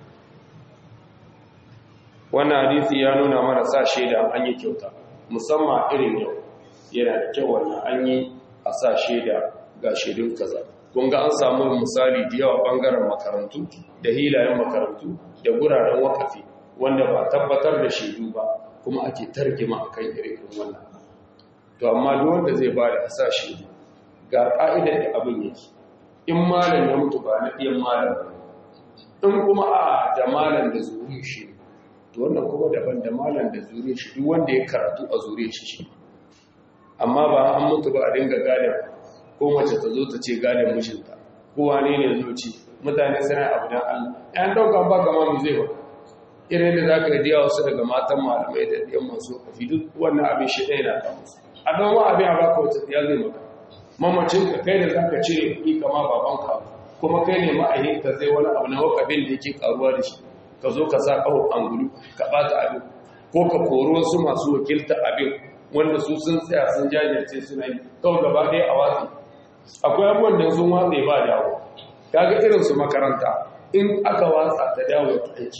wannan hadisi ya nuna mana sa shaida an yi kyauta musamman irin yau yana da kyau wannan an yi a sa shaida ga shaidun kaza kun ga an samu misali da yawa bangaren makarantu da hilayen makarantu da guraren wakafi wanda ba tabbatar da shaidu ba kuma ake targima akan irin wannan to amma duk wanda zai ba da sa shaidu ga ka'idar da abin yake in malam ya mutu ba na ɗiyan malam ba in kuma a da malam da zuri shi to wannan kuma daban da malam da zuri shi duk wanda ya karatu a zuri shi shi amma ba an mutu ba a dinga gadon ko mace ta zo ta ce gadon mishinta ko wane ne zo ci mutane suna abu dan Allah ɗan ɗaukan ba kama mu zai ba irin da za ka yi diya wasu daga matan malamai da ɗiyan masu kafi duk wannan abin shi ɗaya na kamusu a ɗan abin a baka wata ya zai maka mamacinka kai da za ka cire kuɗi kama babanka kuma kai ne ma'ahinka zai wani abu na wakabin da yake karuwa da shi ka zo ka sa ƙaho angulu ka ɓata abin ko ka koro wasu masu wakilta abin wanda su sun tsaya sun jajirce suna yi kawai gaba ɗaya a watsi akwai abubuwan da sun watsa ba dawo kaga irin su makaranta in aka watsa ta dawo ta aiki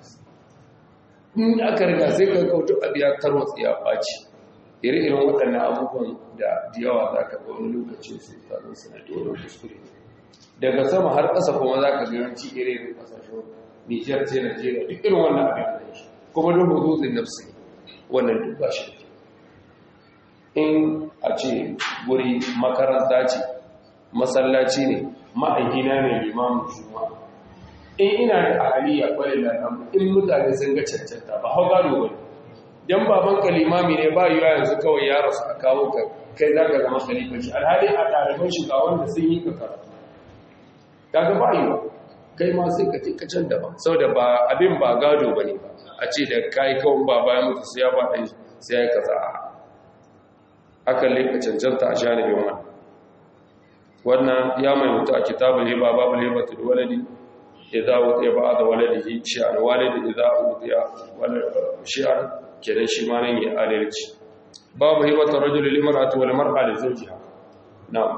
in aka riga sai ka kautu abiya tarwatsi ya ɓaci ire-iren waɗannan abubuwan da yawa za ka ga wani lokacin su tsarin sanadi wani kuskure daga sama har ƙasa kuma za ka garanci ire-iren ƙasashen nijar ce najeriya duk irin wannan abin da shi kuma don hududin nafsi wannan duk ba shi in a ce guri makaranta ce masallaci ne ma'aikina ne limamin juma'a in ina da ahaliya kwarai da in mutane sun ga cancanta ba hau gado ba dan baban ka limami ne ba yiwa yanzu kawai ya rasu a kawo ka kai za ka zama khalifanci alhali a ɗaliban shi ga wanda sun yi ka karatu kaga ba yiwa kai ma sai ka ce ka can daban saboda ba abin ba gado ba ne ba a ce da kai kawai ba bayan mutu sai ya ba ɗan sai ya yi kaza a hakan ne ka cancanta a janibin wannan wannan ya mai mutu a kitabul hiba babul hibatu da waladi idza utiya ba'da waladihi shi'an walidi idza utiya shi'an kenan shi ma nan ya adalci babu hibatu rajul lil mar'ati wal mar'a li zawjiha na'am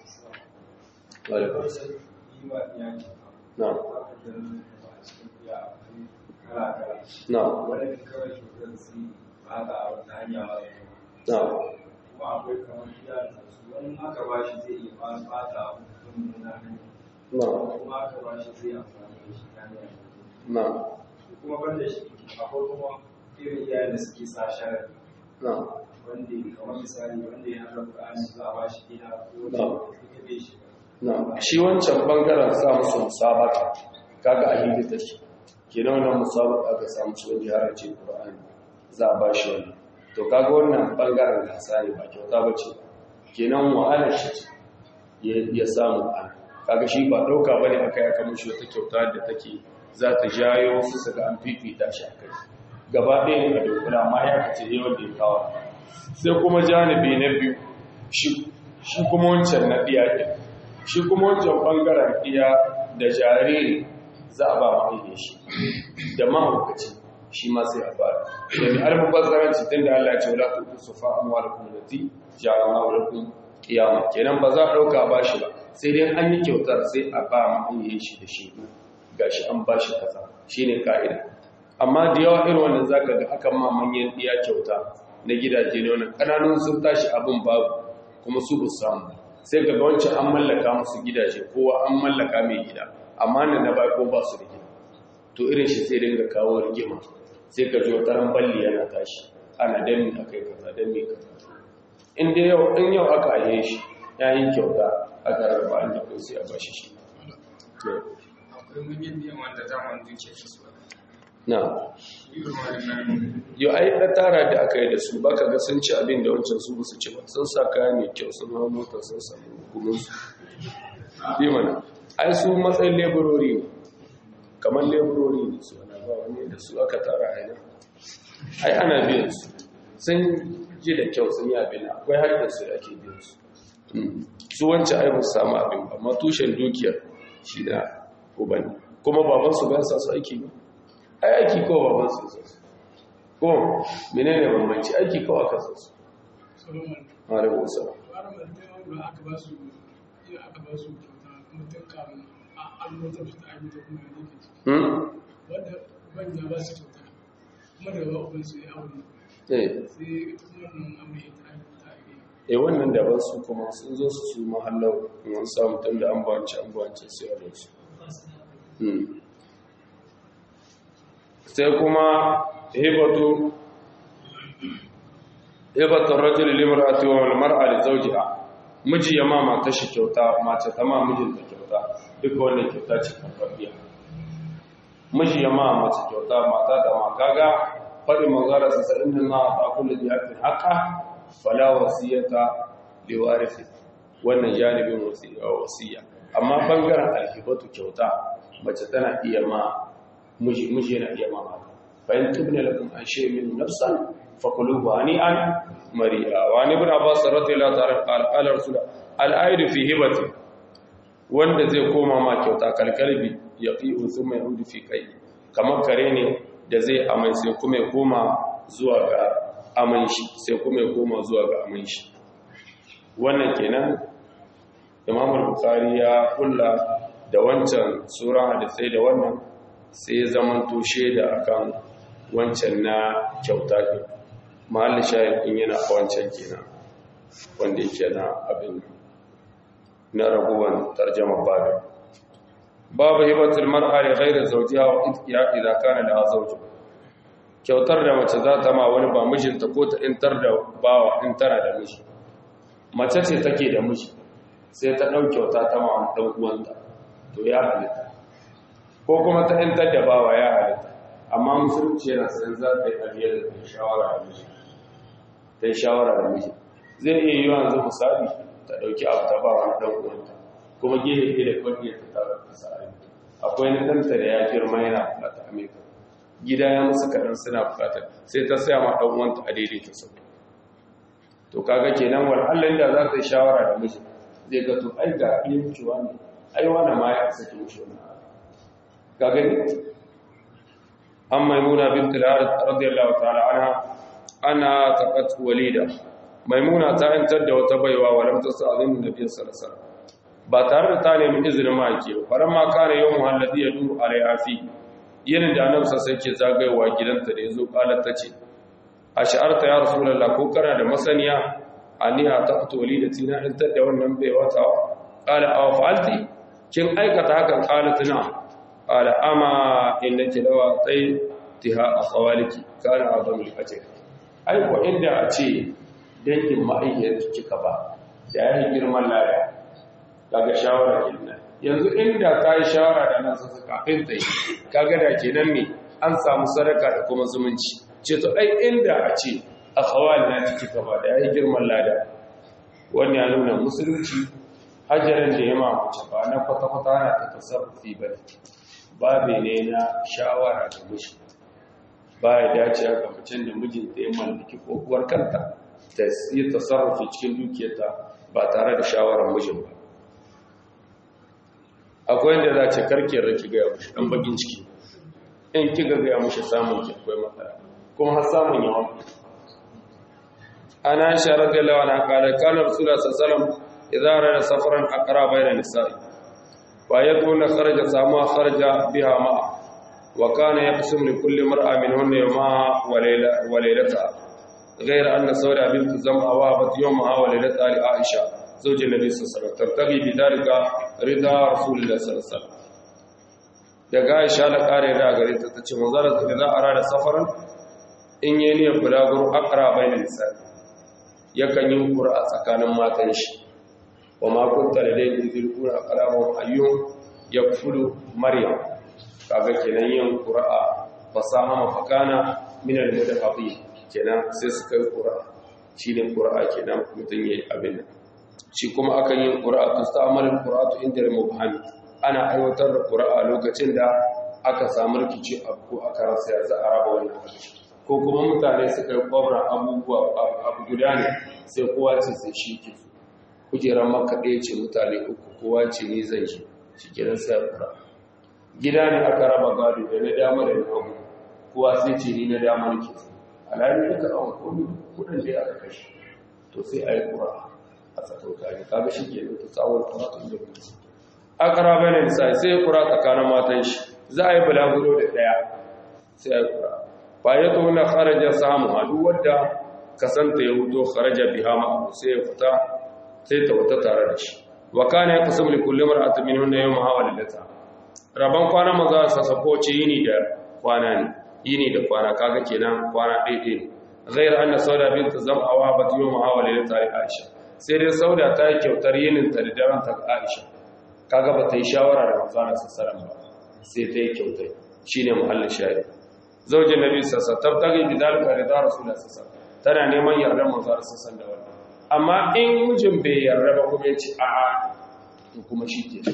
na'am na'am na'am kuma akwai kamar gida da su wani aka ba shi zai iya fata mutum na hanyar na'am kuma aka ba shi zai amfani da shi ta hanyar na'am kuma ban da shi akwai kuma irin iyayen da suke sa sharar na'am wanda kamar misali wanda ya haɗa ƙur'ani za a ba shi gida ko Na'am. wanda ita bai shi na shi wancan bangaren sa musu musabaka kaga a hindi take kenan wannan musabaka aka samu su wanda har ce Qur'ani za a bashi wani to kaga wannan bangaren gasa ne ba kyauta bace kenan wahala shi ce ya ya samu an kaga shi ba dauka bane aka yi aka mishi wata kyauta da take za ta jayo su saka an fifita shi akai gaba ɗaya ne a dokuna amma ya kace yawan da ya kawo sai kuma janibi na biyu shi shi kuma wancan na ɗiya ɗin shi kuma wancan ɓangaren ɗiya da jariri za a ba mahaifin shi da mahaukaci shi ma sai a fara da mai almubazzaranci tun da Allah ya ce wala tuku su fa amma da kuma lati jara ma wala kun kiyama kenan ba za a ɗauka ba shi ba sai dai an yi kyautar sai a ba mahaifin shi da shi gashi an ba shi kaza shine ka'ida amma da yawa irin wannan zaka ga akan ma manyan ɗiya kyauta na gidaje ne wannan kananun sun tashi abin babu kuma su bu samu sai ga wancan an mallaka musu gidaje kowa an mallaka mai gida amma nan na bai ko ba su da gida to irin shi sai dinga kawo rigima sai ka ji wata ran balli yana tashi ana dan mi akai kaza dan mi kaza in dai yau in yau aka aye shi yayin kyauta aka rarraba an da kai sai a bashi shi akwai manyan biyan wanda zaman duke shi su na irin wannan yau ai da tara da aka yi da su baka ga sun ci abin da wancan su su ci ba sun sa kaya mai kyau sun hau mota sun samu hukumin su bi mana ai su matsayin leburori ne kamar leburori ne su ana ba wani da su aka tara a yana ai ana biyan su sun ji da kyau sun yi abin akwai haƙƙin su da ake biyan su Mm. su wancan ai ba su samu abin ba amma tushen dukiyar shi da ubani kuma babansu ba sa su aiki ba ai aiki ko baban su su ko menene bambanci aiki ko aka su su solomon alaihi wasallam fara martin da aka ba su iya aka ba su kyauta kuma tun kamun an motar su ta aiki da kuma yanzu ke ciki hmm wanda ban ya ba su kyauta kuma daga ba uban su ya aure eh sai ita kuma wannan aure ya ta aiki ta aiki eh wannan da ba su kuma sun zo su su mahallau in an samu tun da an bance an bance sai a su hmm sai kuma hibatu hibatu rajul limra'ati wa mar'a li zawjiha miji ya ma mata shi kyauta mace ta ma mijin ta kyauta duka wannan kyauta ce karfafiya miji ya ma mace kyauta mata da ma kaga faɗin manzara sa sa'in da na ta kullu bi haqqin haqqa fala wasiyata li warisi wannan janibin wasiya wasiya amma bangaren alhibatu kyauta mace tana iya ma miji miji yana iya ma mata fa in tubna lakum an shay'in min nafsan fakuluhu hani'an mari'a wa ni ibn abbas radiyallahu ta'ala qala qala rasul al-aid fi hibati wanda zai koma ma kyauta kalkalbi yaqiu thumma yaudu fi kai kamar kare ne da zai amai sai kuma ya koma zuwa ga aman shi sai kuma ya koma zuwa ga aman shi wannan kenan imam al-bukhari ya kulla da wancan sura hadisai da wannan sai ya zama tushe da akan wancan na kyauta ke mahalli shayar in yana a wancan kenan wanda yake na abin na raguwan tarjama babu babu hibatul mar'a li ghayri zawjiha wa ya idza kana da zawju kyautar da mace za ta ma wani ba mijinta ko ta intar da bawa in tana da miji mace ce take da miji sai ta ɗauke wata ta ma wani ɗan uwanta to ya halitta ko kuma ta ‘yantar da bawa ya halitta amma musulunci yana san za ta yi aliyar da ta shawara da miji ta yi shawara da miji zai iya yi yanzu misali ta ɗauki abu ta ba wani ɗan uwanta kuma gehe ɗaya da kwanne ta tara ta sa'ari akwai na ɗanta da ya girma yana bukata amerika gida ya musu kaɗan suna bukata sai ta saya ma ɗan uwanta a daidaita sau to kaga kenan wal Allah da za ta yi shawara da miji zai ga to ai ga yin ciwa ne ai wani ma ya saki mishi wani ka gani an maimuna bint al-harith radiyallahu ta'ala anha ana taqat walida maimuna ta yantar da wata baiwa wa lam tasazin nabiy sallallahu alaihi wasallam ba tare da ta nemi izinin maki ba faran ma kare yawmu alladhi yadu alaiha fi yin da annabi sai ke zagayewa gidanta da yazo qalat tace ash'arta ya rasulullah ko kana da masaniya aniha taqtu walidati na yantar da wannan baiwa ta qala aw fa'alti kin aikata hakan qalat na qala ama innaki lawa tay tiha akhawaliki kana azam al-ajr ai ko inda a ce dangin ma'aikiyar kika ba da yayi girman lada kaga shawara kenan yanzu inda ta yi shawara da nan sassa kafin ta yi kaga da kenan ne an samu sadaka da kuma zumunci ce to ai inda a ce akhawali na kika ba da yayi girman lada wannan ya nuna musulunci hajjarin da ya mamace ba na kwata-kwata na ta tasarrufi ba ne babe ne na shawara da mishi ba ya dace ga macen da mijinta ya mallaki kokuwar kanta ta yi tasarrufi cikin dukiyarta ba tare da shawarar mijin ba akwai yadda za ce karke raki gaya mashi ɗan bakin ciki in kika gaya mashi samun ki akwai matsala kuma har samun yawan ana sharar da lawa na kare kanar sula sassalam idara da safaran akara bai da nisa'i ba ya tona kharaja samuwa kharaja biha ma'a wa kana ya fi sumri kulle mar'a min hunne ma wa lailata غير أن سودة بنت زمعة وهبت يومها وليلتها لعائشة زوج النبي صلى الله عليه وسلم ترتقي بذلك رضا رسول الله صلى الله عليه وسلم daga Aisha da kare da gare ta tace manzara da za a rada safaran in yi niyyar bulaguro akra bainan nisa yakan yi qur'a tsakanin matan shi wa ma kunta ladayhi zil qur'a kalamu ayyun yakfulu maryam kaga kenan yin qur'a fasaha mafakana min al-mudafaqin kenan sai suka yi qur'a shine qur'a kenan mutun yayi abin nan shi kuma akan yin qur'a tusta'malul qur'atu inda al-mubham ana aiwatar da qur'a lokacin da aka samu rikici ko aka rasa ya za a raba wannan ko kuma mutane suka yi kwabra abubuwa abu guda ne sai kowa ce sai shi ke su kujerar maka ɗaya ce mutane uku kowa ce ni zan shi shi kenan sai qur'a gida ne aka raba gado da na dama da na hagu kowa sai ce ni na dama nake so alhali duka ɗan komi kudin da aka kashe to sai a yi ƙura a tsakankani kaga shi ke da tsawon karatun da kuma a ƙara bayan nisa sai ya ƙura tsakanin matan shi za a yi bulaguro da ɗaya sai a yi ƙura ba ya to na kharaja samu a duk wadda kasanta ya huto kharaja biha ma'abu sai ya fita sai ta wata tare da shi wa kana ya kusum li kulli mar'atin min hunna yawma hawa lilata rabban kwana maza sa sako ce yini da kwana ne yini da kwana kaga kenan kwana ɗaiɗe ne ghayr anna sauda bint zam'a wa bat yawma hawa lilata aisha sai dai sauda ta yi kyautar yinin ta da daren ta aisha kaga ba ta yi shawara da manzo Allah sallallahu ba sai ta yi kyautar shine muhallin shahid zaujin nabi sallallahu alaihi wasallam tabtagi bi dalika rida rasulullah sallallahu tana neman yardar manzo Allah sallallahu da wannan amma in mijin bai yarda ba kuma ya ce a'a to kuma shi ke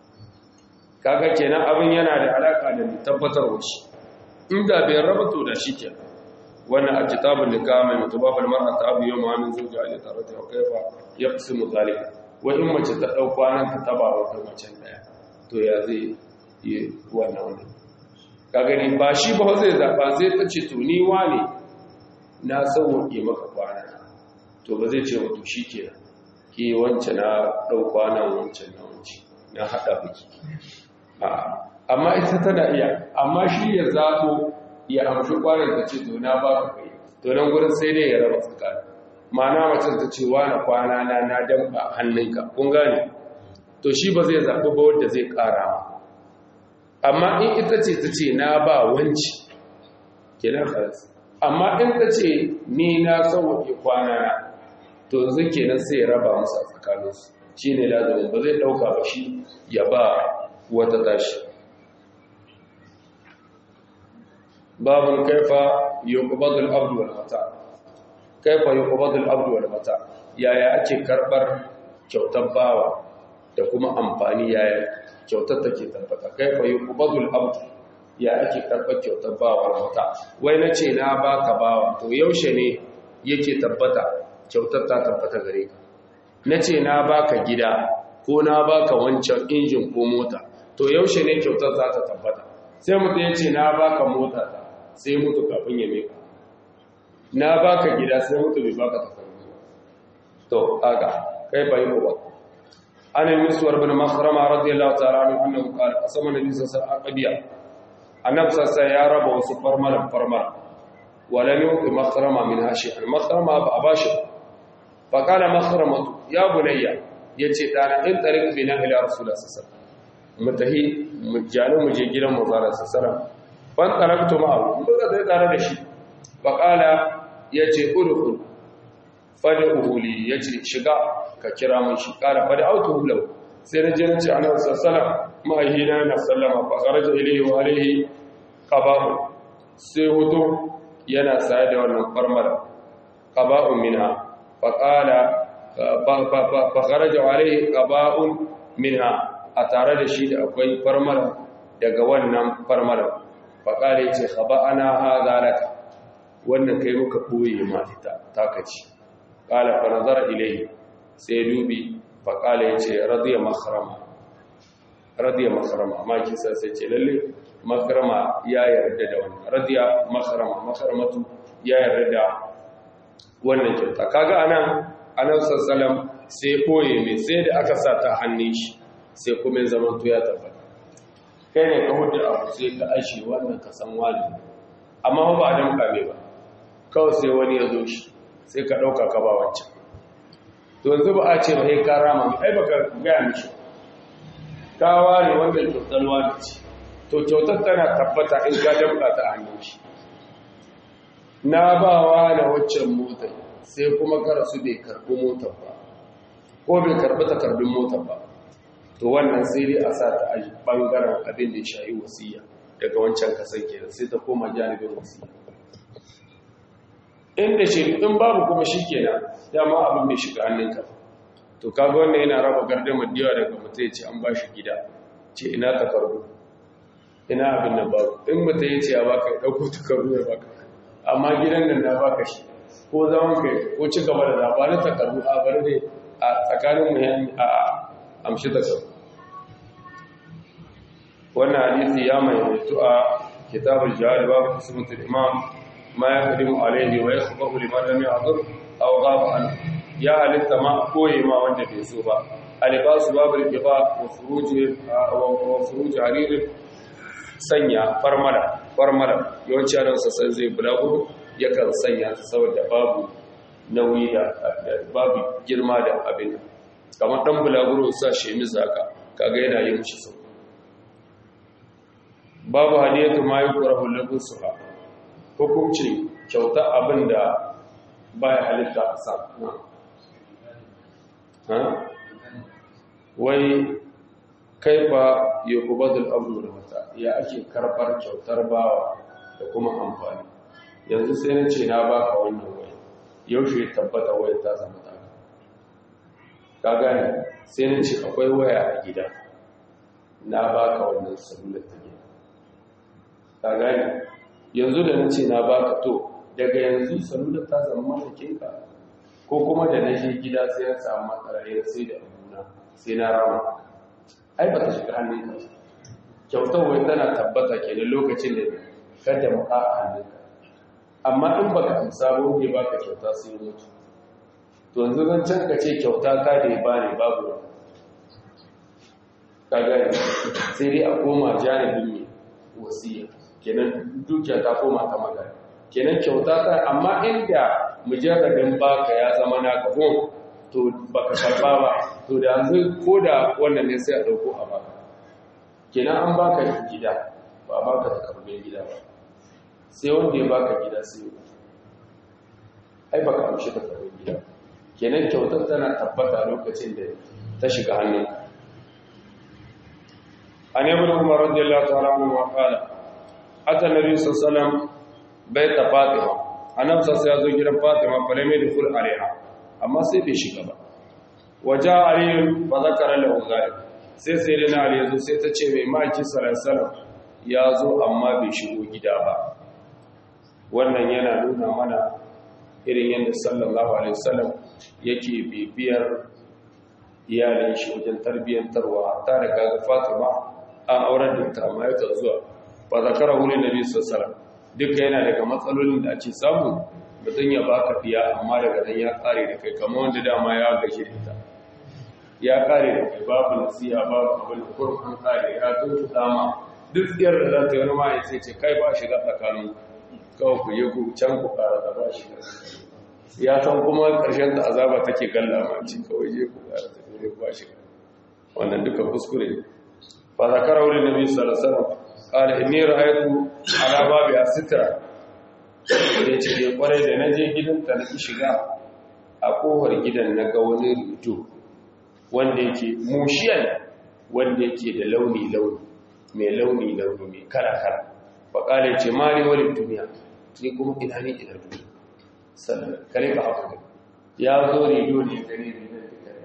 kaga kenan abin yana da alaka da tabbatarwa shi inda bai raba to da shi kenan wannan a kitabun nikah mai mutubabal mar'ata abu yawma min zawji ali tarati wa kaifa yaqsimu zalika wa in mace ta dau kwanan ta taba wata mace daya to ya zai yi wannan wannan ka gani ba shi ba zai zaba zai ta ce to ni wane na sauke maka kwana to ba zai ce wa to shikenan ke wance na dau kwanan wancan na wance na hada biki amma ita tana iya amma shi ya zaɓo ya amshi kwanan ta ce to na ba ka kai to nan gurin sai dai ya raba tsakani ma'ana macen ta ce wa na kwana na na damɓa hannunka kun gane to shi ba zai zaɓi ba wadda zai ƙara ma amma in ita ce ta ce na ba wanci kenan haras amma in ta ce ni na sauwaƙe kwana na to yanzu kenan sai ya raba musu a tsakaninsu shi ne lazumin ba zai ɗauka ba shi ya ba wata tashi babin kaifa yuqbadul abdu wal mata kaifa yuqbadul abdu wal mata yaya ake karbar kyautar bawa da kuma amfani yaya kyautar take tabbata kaifa yuqbadul abdu ya ake karbar kyautar bawa wal mata wai nace na baka bawa to yaushe ne yake tabbata kyautar ta tabbata gare ka nace na baka gida ko na baka wancan injin ko mota to yaushe ne kyautar za ta tabbata sai mutum ya ce na baka mota ta sai mutu kafin ya meka na baka gida sai mutu bai baka takardu to aga kai bai ko ba ana miswar bin makhrama radiyallahu ta'ala anhu annahu qala asama nabi sallallahu alaihi wasallam annabi sallallahu ya raba wasu farmaran farmar wala yuqi makhrama min hashi al makhrama ba abashi fa qala makhramatu ya bunayya yace dana in tariq bina ila rasulullah sallallahu alaihi wasallam mutahi mujanu muje gidan manzo sallallahu alaihi wasallam ban taraktu ma'ahu muka zai tare da shi faqala yace udkhul fad'uhu li yace shiga ka kira mun shi qala fad'autu lahu sai na je na ce annabi sallallahu alaihi na sallama fa kharaja ilayhi wa alayhi qaba'u sai hutu yana saye da wannan farmar qaba'u minha faqala fa kharaja alayhi qaba'un minha a tare da shi da akwai farmar daga wannan farmar faƙale ce haɓa ana haza laka wannan kai muka ɓoye ma ita takaci ƙala fa nazara ilai sai dubi faƙale ya ce radiya makarama radiya makarama amma kisa sai ce lalle makarama ya yarda da wannan radiya makarama makaramatu ya yarda da wannan kyauta kaga anan anan sassalam sai ɓoye mai sai da aka sa ta hannun shi sai kuma zaman ya tabbata kai ne ka hudu abu sai ka ashe wannan ka san wani amma ba a damka mai ba kawai sai wani ya zo shi sai ka ɗauka ka ba wancan to yanzu ba a ce ba sai ka rama mai ai baka gaya mishi ka ware wannan kyautar wani ce to kyautar tana tabbata in ka damka ta hannun shi na ba wa na waccan motar sai kuma karasu bai karɓi motar ba ko bai karɓi takardun motar ba to wannan sai dai a sa ta a ɓangaren abin da ya shayi wasiya daga wancan kasan kenan sai ta koma janibin wasiya inda shi in babu kuma shi kenan dama abin mai shiga hannunka to kaga wannan yana raba gardamar diwa daga mutum ya ce an ba shi gida ce ina takardu ina abin nan babu in mutum ya ce ya baka ya ɗauko takardu ya baka amma gidan nan na baka shi ko zaman kai ko ci gaba da labarin takardu a bari ne a tsakanin mu a amshi takardu wannan hadisi ya maimaitu a kitabul jihad babu ismatul imam ma ya kadimu alaihi wa yakhbaru liman lam ya'dur aw ghaba an ya halitta ma koyi ma wanda bai so ba alibasu babu riba wa furuji wa furuji harir sanya farmala farmala yawanci a ransa sai zai bulagu yakan sanya ta saboda babu nauyi da babu girma da abin kamar dan bulaguro sa shemis haka kaga yana yin shi sau babu hadiyatu ma yukrahu labusuha hukunci kyauta abinda baya halitta a sa ha wai kaifa yuqbadul amru da mata ya ake karbar kyautar bawa da kuma amfani yanzu sai na ce na baka wannan wai yaushe tabbata wai ta zama ta ka gane sai na ce akwai waya a gida na baka wannan sabular ta gida ka gane yanzu da na ce na baka to daga yanzu sabular ta zama mallakinka ko kuma da na je gida sai ya samu matsalayen sai da abuna sai na rama ai ba ta shiga hannunka kyautar wai tana tabbata kenan lokacin da kada mu a hannunka amma in baka amsa ba wanda ya baka kyauta sai mutu to yanzu zan can ka ce kyauta ta da ya bani babu wani ka gani sai dai a koma janibin mai wasiya kenan dukiya ta koma ta magana kenan kyauta ta amma inda mujarradin baka ya zama naka ko to baka karba ba to da yanzu ko da wannan ne sai a dauko a baka kenan an baka gida ba a baka takardun gida ba sai wanda ya baka gida sai ya ai baka amshi takardun gida kenan kyautar tana tabbata lokacin da ta shiga hannun an ibn umar radiyallahu ta'ala anhu wa qala ata nabi sallallahu alaihi wasallam baita fatima annabi sai ya zo gidan fatima falame da kul alaiha amma sai bai shiga ba waja ali fa zakara lahu zalik sai sai da ali yazo sai ta ce mai maki sallallahu alaihi wasallam ya zo amma bai shigo gida ba wannan yana nuna mana irin yadda sallallahu alaihi wasallam yake bibiyar iyalin shi wajen tarbiyyantarwa ta da kaga Fatima an aurar da ta amma yaka zuwa ba zakara wuri nabi sallallahu alaihi wasallam duka yana daga matsalolin da ake samu mutum ya baka fiya amma daga nan ya kare da kai kamar wanda dama ya gashi da ita ya kare da kai babu nasiha babu abin da kurum an kare ya tuntu dama duk tsiyar da za ta yi wani ma ya ce kai ba shiga tsakanin kawai ku yi ku can ku kara da ba shiga ya san kuma ƙarshen da azaba take gallama ce kawai je ku kara da ne ba shiga wannan duka kuskure ne fa zakara wuri nabi sallallahu alaihi wasallam qala inni ra'aytu ala babi asitra da ce ya kwarai da naje gidanta na shiga a kofar gidan na ga wani rubutu wanda yake mushiyan wanda yake da launi launi mai launi launi mai kala kala fa kale ce mali wal duniya ni kuma ina ne ina duniya sannan kare ka haka ya zo rido ne gare ne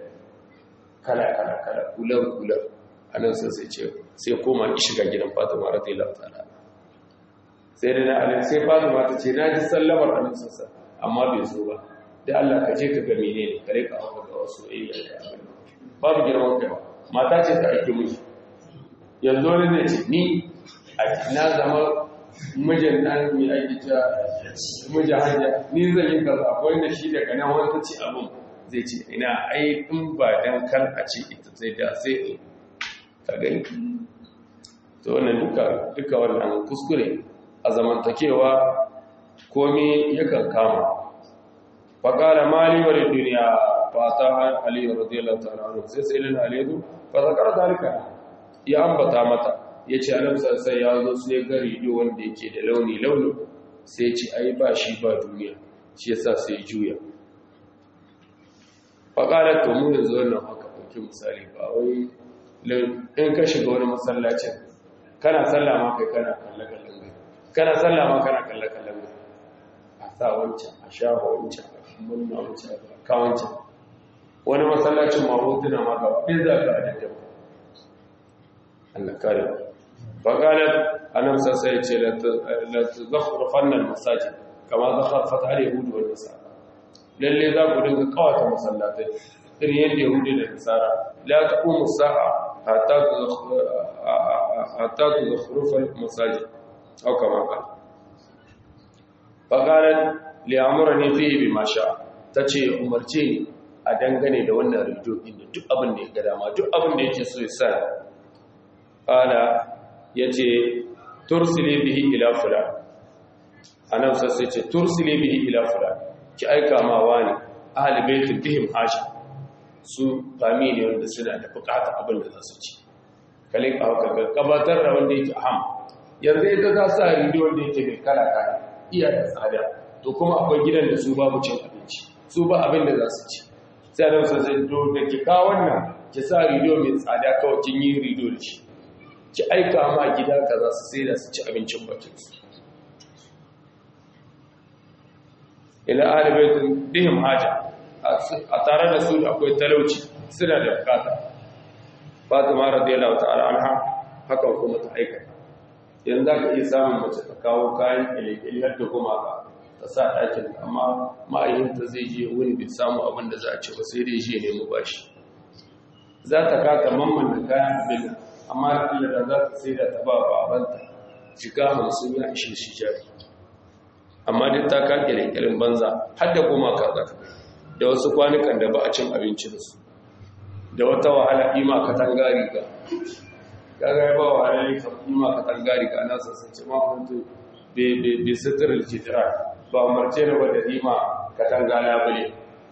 kala kala kala kulan kulan anan sai sai ce sai koma ki shiga gidan Fatima radiyallahu ta'ala sai da na alai sai Fatima ta ce na ji sallamar annabi sassa amma bai zo ba da Allah ka je ka ga menene kare ka haka ga wasu ayya da abin babu girman kai mata ce ta aike miji yanzu wani zai ce ni a na zama mijin ɗan mai aiki ta mijin hajja ni zan yi kaza akwai da shi daga nan wani ta ce abin zai ce ina ai in ba dan kan a ce ita sai da sai in ka gani to wannan duka duka wannan kuskure a zamantakewa komi yakan kama faƙala mali wa duniya fata ali radiyallahu ta'ala anhu sai sai lin aliyu fa zakara dalika ya ambata mata yace annabi sai ya zo sai ga rido wanda yake da launi launi sai ce ai ba shi ba duniya shi yasa sai juya faƙala to mu yanzu wannan haka ɗauki misali ba wai in ka shiga wani masallacin kana sallah ma kai kana kalle kallon gai kana sallah ma kana kalle kallon gai a sa wancan a shafa wancan a munna wancan a ka wancan wani masallacin ma hotuna ma gaba ɗin za ka adadda ba Allah kare faƙalar annabi sassa ya ce la tazakhrufan al-masajid kama zakharfat al-yahud wal nasara lalle za ku dinga kawata masallatai irin yadda yahudi da nasara la taqumu sa'a hatta hatta tuzakhrufa al-masajid aw kama qala faqalat li amrani fihi bima sha tace umarce ni a dangane da wannan rijo din duk abin da ya ga dama duk abin da yake so ya sa qala yace tursili bihi ila fulan annabi sai ce tursili bihi ila fulan ki aika ma wani ahli baitul bihim haja su fami ne wanda suna da bukata abin da za su ci kalin ka haka gabatar da wanda yake aham yanzu ita ta sa rido wanda yake mai kala kala iya da tsada to kuma akwai gidan da su babu cin abinci su ba abin da za su ci sai annabi sai to da ki ka wannan ki sa rido mai tsada kawai kin yi rido da shi ki aika ma gida kaza su sai da su ci abincin bakin su ila alibaitin dihim haja a tare da su da akwai talauci suna da bukata fatima radiyallahu ta'ala anha hakan kuma ta aikata yanzu za ka iya samun mace ta kawo kayan ƙilƙili har da kuma ka ta sa ɗakin amma ma'ayyanta zai je wani bai samu abin da za a ce ba sai dai je nemi bashi za ta kata mamman da kayan abin amma da da za ta sai da ta ba babanta shiga hamsin ya ishe shi jari amma duk ta ka ƙilƙilin banza har da kuma ka za ka da wasu kwanukan da ba a cin abinci da su da wata wahala ima katangari ga kaga ba wahala ne ka ima katangari ga na sassace ma huntu be sitirar jitira ba umarce ne ba da ima katangana bane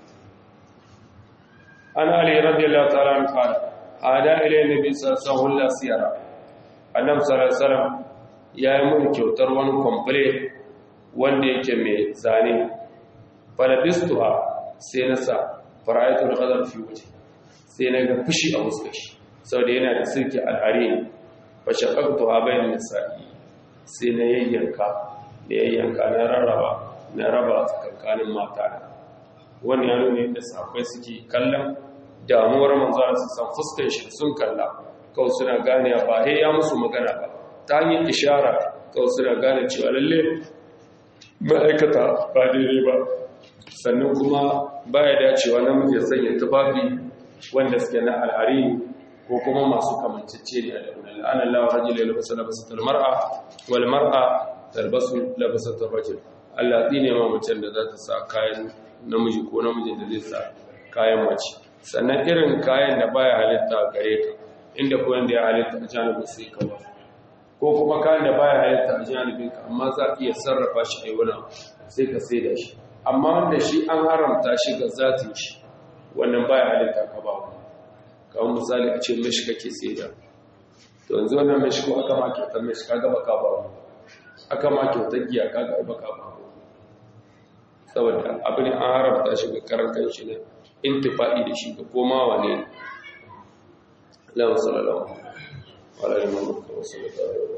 an ali radiyallahu ta'ala an qala ada ila nabi sallallahu alaihi wasallam annab sallallahu alaihi wasallam ya yi mun kyautar wani komple wanda yake mai zane falabistuha sai na sa fara'aitu da ƙazar fi wuce sai na ga fushi a fuskar shi saboda yana da sirki al'ari fa shaqaqtu ha bayan nisa'i sai na yayyanka da yayyanka na rarraba na raba tsakankanin mata wani ya nuna yadda sahabbai suke kallon damuwar manzo su san fuskar shi sun kalla kawai suna gane ba he ya musu magana ba ta hanyar ishara kawai suna gane cewa lalle ma'aikata ba daidai ba sannan kuma baya dacewa namiji ya sanya tufafi wanda suke na alhari ko kuma masu kamancece ne da wani la'anar lawa rajin ya labasa labasa talmar'a wal mar'a talbasu labasa tarrajin Allah tsine ma macen da za ta sa kayan namiji ko namijin da zai sa kayan mace sannan irin kayan da baya halitta gare ka inda ko yanda ya halitta a janibin sai ka ba ko kuma kayan da baya halitta a janibin ka amma za ka iya sarrafa shi a yi wani sai ka sai da shi amma wanda shi an haramta shi ga zatin shi wannan baya halitta ka ba kawai misali a ce mashi kake sai da to yanzu wannan mashi ko aka ma kyautar mashi ka gaba ka ba aka ma kyautar giya ka gaba ka ba saboda abin an haramta shi ga karan kanshi ne intifa'i da shi ga komawa ne lawan sallallahu alaihi wa sallam wa sallallahu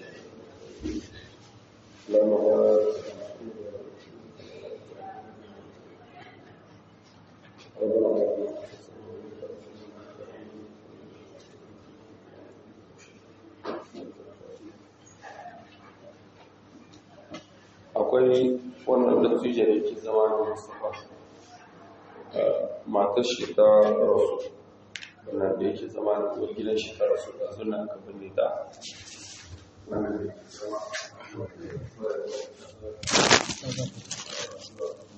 akwai wannan dattijo da ke zama da mustapha matar shi ta rasu wannan da yake zama da kuwa gidan shi ta rasu da zuna aka binne ta wannan da yake zama